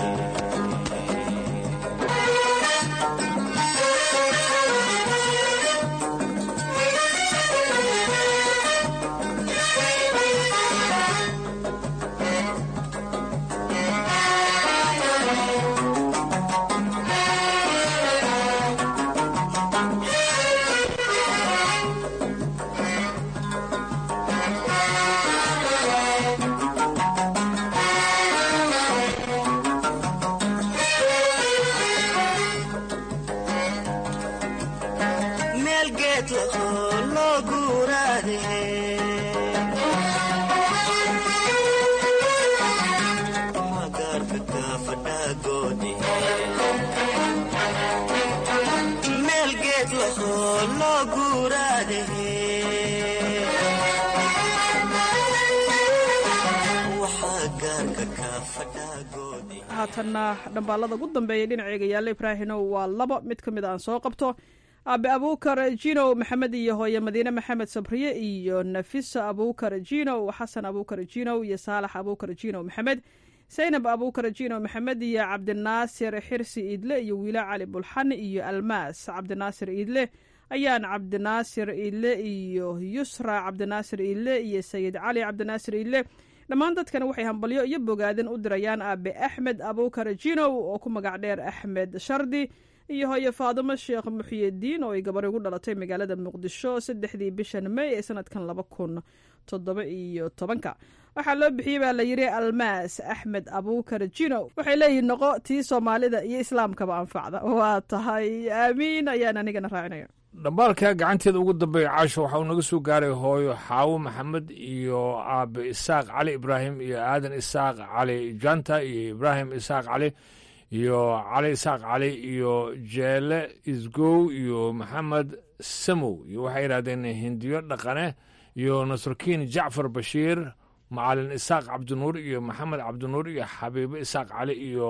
meel geed lahoo loo guuraade magaarka fadhaagoodi meel geed lahoo loo guuraade haatanna dhambaalada ugu dambeeya dhinaceega yaalla ibraahinow waa laba mid ka mid aan soo qabto aabe abuukar jinow maxamed iyo hooye madiine maxamed sabriye iyo nafisa abuukar jinow xasan abuukar jinow iyo saalax abuukar jinow maxamed saynab abuukar jinow maxamed iyo cabdinaasir xirsi iidle iyo wiila cali bulxan iyo almaas cabdinaasir iidle ayaan cabdinaasir iidle iyo yusra cabdinaasir iidle iyo sayid cali cabdinaasir iidle dhammaan dadkani waxay hambalyo iyo bogaadin u dirayaan aabe axmed abuukar jinow oo ku magac dheer axmed shardi iyo hooye faadimo sheekh muxyidiin oo ay gabar ugu dhalatay magaalada muqdisho saddexdii bishan may ee sanadkan laba kun toddoba iyo tobanka waxaa loo bixiyey baa la yidhi almaas axmed abuukar jinow waxay leeyihin noqo tii soomaalida iyo islaamkaba anfacda waa tahay aamiin ayaan anigana raacinaya dhambaalka gacanteeda ugu dambeeya caasho waxa uu naga soo gaaray hooyo xaawo maxamed iyo aabe isaaq cali ibraahim iyo aadan isaaq cali janta iyo ibraahim isaaq cali iyo cali isaaq cali iyo jeele isgow iyo maxamed samow iyo waxay yidhahdeen hindiyo dhaqane iyo nasrukiin jacfar bashiir macalin isaaq cabdinuur iyo maxamed cabdinuur iyo xabiibo isaaq cali iyo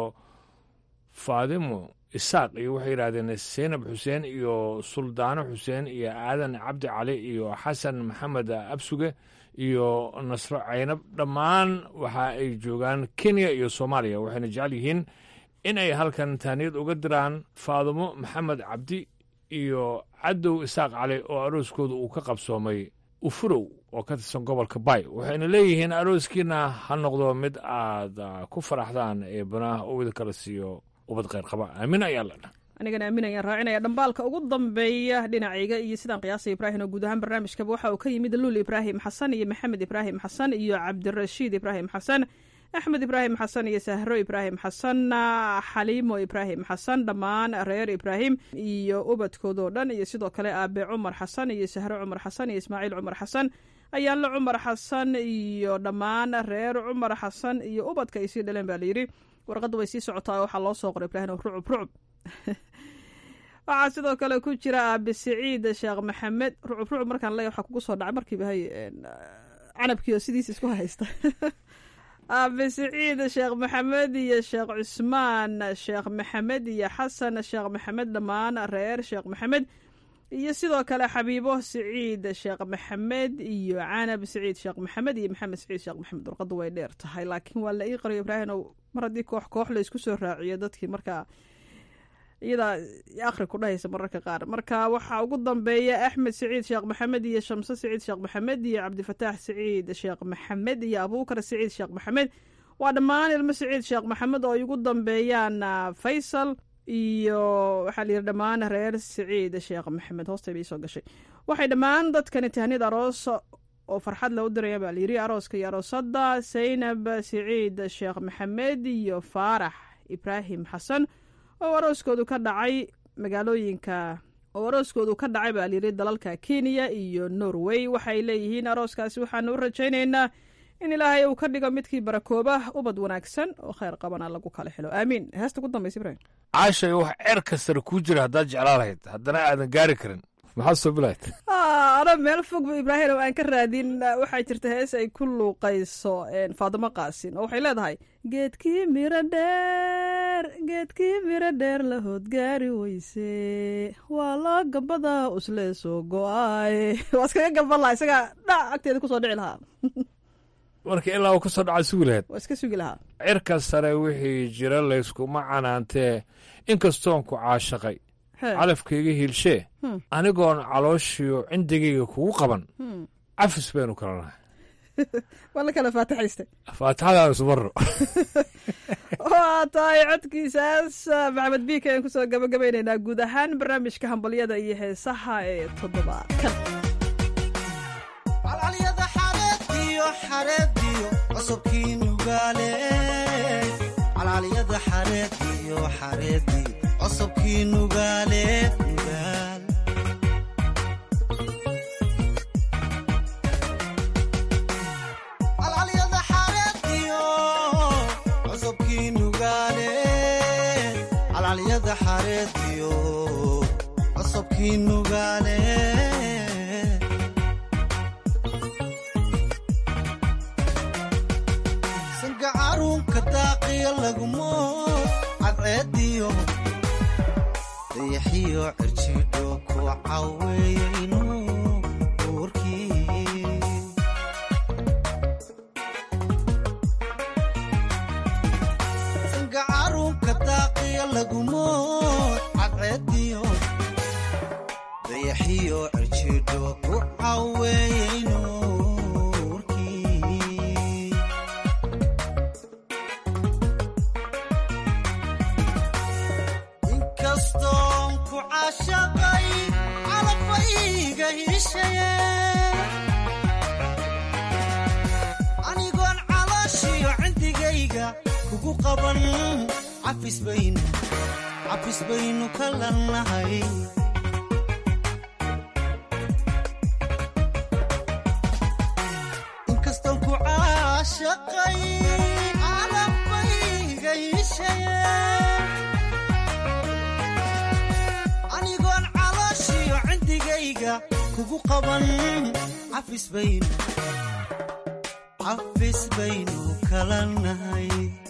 faadimo isaaq iyo waxay yidhahdeen seynab xuseen iyo suldaano xuseen iyo aadan cabdi cali iyo xasan maxamed absuge iyo nasro caynab dhammaan waxa ay joogaan kenya iyo soomaaliya waxayna jecel yihiin in ay halkan taaniyad uga diraan faadimo maxamed cabdi iyo cadow isaaq cali oo arooskooda uu ka qabsoomay ufurow oo ka tirsan gobolka bay waxayna leeyihiin arooskiina ha noqdo mid aad ku faraxdaan ee banaha uu idin kala siiyo ubad kheyr qaba aamin ayaa la dhah anigana aamin ayaan raacinaya dhambaalka ugu dambeeya dhinacayga iyo sidaan qiyaasay ibraahim oo guud ahaan barnaamijkaba waxa uu ka yimid luul ibraahim xasan iyo maxamed ibraahim xasan iyo cabdirashiid ibraahim xasan axmed ibraahim xasan iyo sahro ibraahim xasan xaliimo ibraahim xasan dhammaan reer ibraahim iyo ubadkoodoo dhan iyo sidoo kale aabe cumar xasan iyo sahro cumar xasan iyo ismaaciil cumar xasan ayaanle cumar xasan iyo dhammaan reer cumar xasan iyo ubadka ay sii dhaleen baa layidhi warqadda way sii socotaa waxaa loo soo qoray ibraahim rucub rucub waxaa sidoo kale ku jira aabe siciid sheekh maxamed rucub rucub markaan leeya waxaa kugu soo dhacay markiiba hay canabkii oo sidiisa isku haysta aabe siciid sheekh maxamed iyo sheekh cusmaan sheekh maxamed iyo xasan sheekh maxamed dhammaan reer sheekh maxamed iyo sidoo kale xabiibo siciid sheekh maxamed iyo canab siciid sheekh maxamed iyo maxamed siciid sheekh maxamed warqaddu way dheer tahay laakiin waa la ii qariyo ibraahimow mar haddii koox koox la isku soo raaciyo dadkii markaa iyadaa akhri ku dhahaysa mararka qaar marka waxaa ugu dambeeya axmed siciid sheekh maxamed iyo shamse siciid sheekh maxamed iyo cabdifataax siciid sheekh maxamed iyo abuukar siciid sheekh maxamed waa dhammaan ilmo siciid sheekh maxamed oo ay ugu dambeeyaan faysal iyo waxaa la yidhi dhammaan reer siciid sheekh maxamed hoostay bay soo gashay waxay dhammaan dadkani tahniyad aroos oo farxad la u diraya baa layidhi arooska iyo aroosada saynab siciid sheekh maxamed iyo faarax ibraahim xasan oo arooskoodu ka dhacay magaalooyinka oo arooskoodu ka dhacay baa layidhi dalalka kenya iyo norway waxay leeyihiin arooskaasi waxaanu u rajaynaynaa in ilaahay uu ka dhigo midkii barakooba ubad wanaagsan oo kheyr qabana lagu kala xilo aamiin heesta ku dambaysa ibrahim caashay wax ceerka sare kuu jira haddaad jeclaa lahayd haddana aadan gaari karin maxaad soo bilayd ana meel fogba ibraahim oo aan ka raadin waxaa jirta hees ay ku luuqayso faadimo qaasin oo waxay leedahay geedkii miro dheer geedkii miro dheer la hoodgaari weyse waa loo gambada usle soo go-ay waa iskaga gamban lahaa isagaa dhac agteeda kusoo dhici lahaa marka ilaa uu ka soo dhaca sugi lahayd waa iska sugi lahaa cirka sare wixii jira layskuma canaantee inkastoon ku caashaqay calafkayga hiilshee anigoon calooshiyo cindigayga kugu qaban cafis baynu kala nahay waa la kala faatixaystay faatixadaan ismarro waa tahay codkiisaas maxamed biika ayaan kusoo gabagabaynaynaa guud ahaan barnaamijka hambalyada iyo heesaha ee toddobaadkan calcalyada xareediyo xareediyo cusubkii nugaale calcalyada xareediyo xareediyo cusubkii nugaale nugaal calcalyada xareediyo cusubkii nugaale calcalyada xareediyo cusubkii nugaale sangacaruunka daaqiya lagmo dayaxiyo cirjidho ku caweeyeyno uurkii gacarunka daaqiya lagumood cadceediyo dayaxiyo cirjidho ku caweeyeyno uurkii inkastoon ku caashaqay calafayga hiishaye anigoon calooshiyo cindigayga kugu qaban cafis baynu cafis baynu ka lannahay inkastoon ku caashaqay calafayga hiishaye anigoon calooshiyo cindigayga kugu qaban cafis baynu cafis baynu kala nahay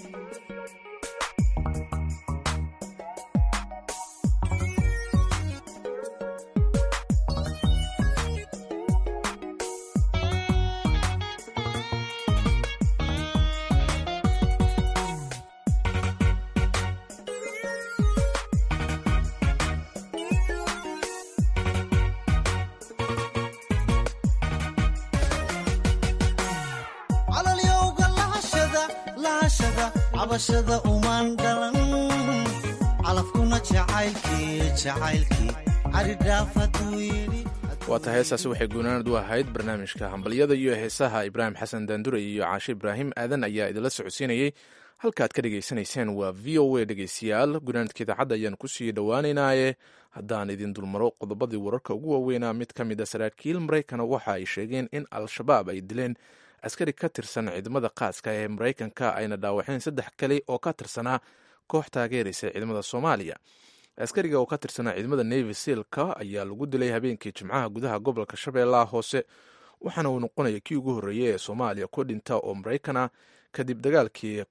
calalyowga lahashada lahashada cabashada umaan dhalan calafkuna jacaylkii jacaylkii caridhaaf hadduu yidhi waata heestaasi waxay guunaanad u ahayd barnaamijka hambalyada iyo heesaha ibraahim xasan daandure iyo caashe ibraahim aadan ayaa idinla socodsiinayey halkaad ka dhegaysanayseen waa v o a dhegeystayaal gunaanadka idaacadda ayaan kusii dhowaaneynaaye haddaan idin dulmaro qodobadii wararka ugu waaweynaa mid ka mid a saraakiil maraykana waxa ay sheegeen in al-shabaab ay dileen askari ka tirsan ciidamada qaaska ee maraykanka ayna dhaawaceen saddex kale oo ka tirsanaa koox taageeraysa ciidamada soomaaliya askariga oo ka tirsanaa ciidamada navy sealka ayaa lagu dilay habeenkii jimcaha gudaha gobolka shabeellaha hoose waxaana uu noqonaya kii ugu horreeyey ee soomaaliya ku dhinta oo maraykan ah kadib dagaalkii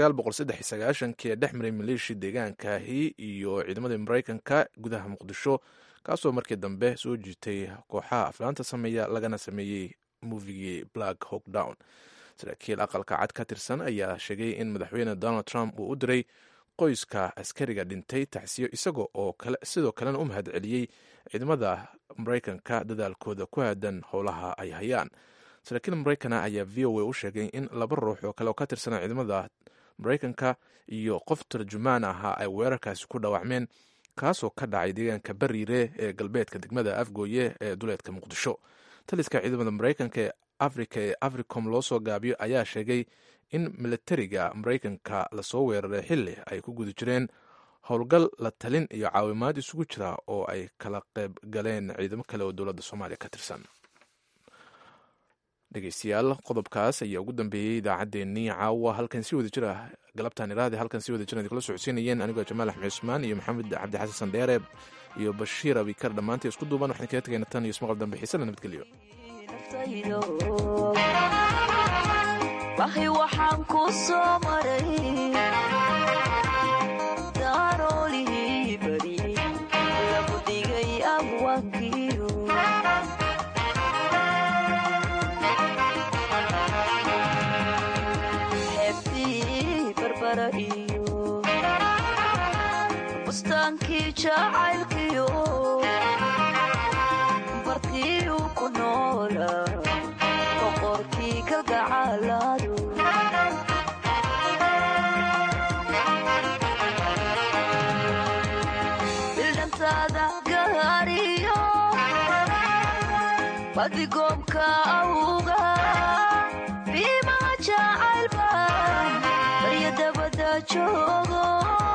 ee dhex maray maleeshia deegaankaahi iyo ciidamadii maraykanka gudaha muqdisho kaasoo markii dambe soo jiitay kooxaha aflaanta sameeya lagana sameeyey movigii black hawk down saraakiil aqalka cad ka tirsan ayaa sheegay in madaxweyne donald trump uu u diray qoyska askariga dhintay taxsiyo isaga oo sidoo kalena u mahad celiyey ciidamada maraykanka dadaalkooda ku aadan howlaha ay hayaan saraakiil maraykana ayaa v o a u sheegay in laba ruux oo kale oo ka tirsanaa ciidamada maraykanka iyo qof tarjumaan ahaa ay weerarkaasi ku dhaawacmeen kaasoo ka dhacay deegaanka bariire ee galbeedka degmada afgooye ee duleedka muqdisho taliska ciidamada maraykanka ee afrika ee africom loo soo gaabiyo ayaa sheegay in militariga maraykanka lasoo weeraray xili ay ku guda jireen howlgal la talin iyo caawimaad isugu jira oo ay kala qayb galeen ciidamo kale oo dowladda soomaaliya ka tirsan dhegeystayaal qodobkaas ayaa ugu dambeeyey idaacaddeenii caawa halkan si wada jir ah galabtaan iraadi halkan si wada jir idinkula socodsiinayeen anigoo jamaal axmed cusmaan iyo maxamed cabdi xasan sandheere iyo bashiir abikar dhammaantii isku duuban waxaan kaga tegayna tan iyo ismaqal dambe xiisana nabadgelyo bahi waxaan ku soo maray daroolihii bari lagu dhigay abwaankiyo xeebtii barbara iyo bustaankii jacaylkiyo bartii ku noola boqorkii kalgacaaladu bildhantaada gaariyo badigoomka awga biimaha jacaylba barya dabada joogo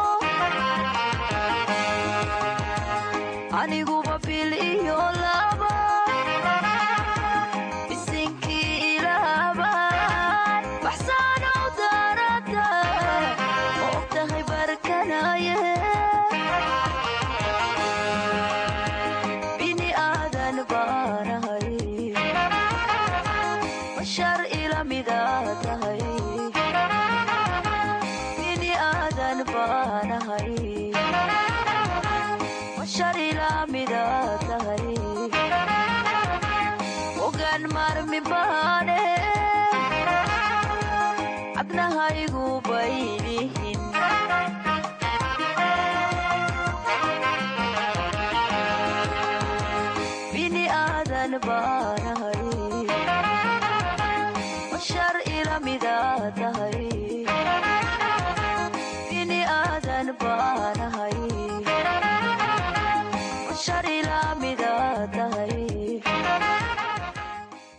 aniguba bil iyo laba bisinkii ilaaban baxsaanow daarada ma ogtahay barkanaye bini aadan baanahay bashar ila mida tahay bini aadan baanahay kagan marmi baane cabnahaygu baylihin bini aadan baanahay bashar ila midaa tahay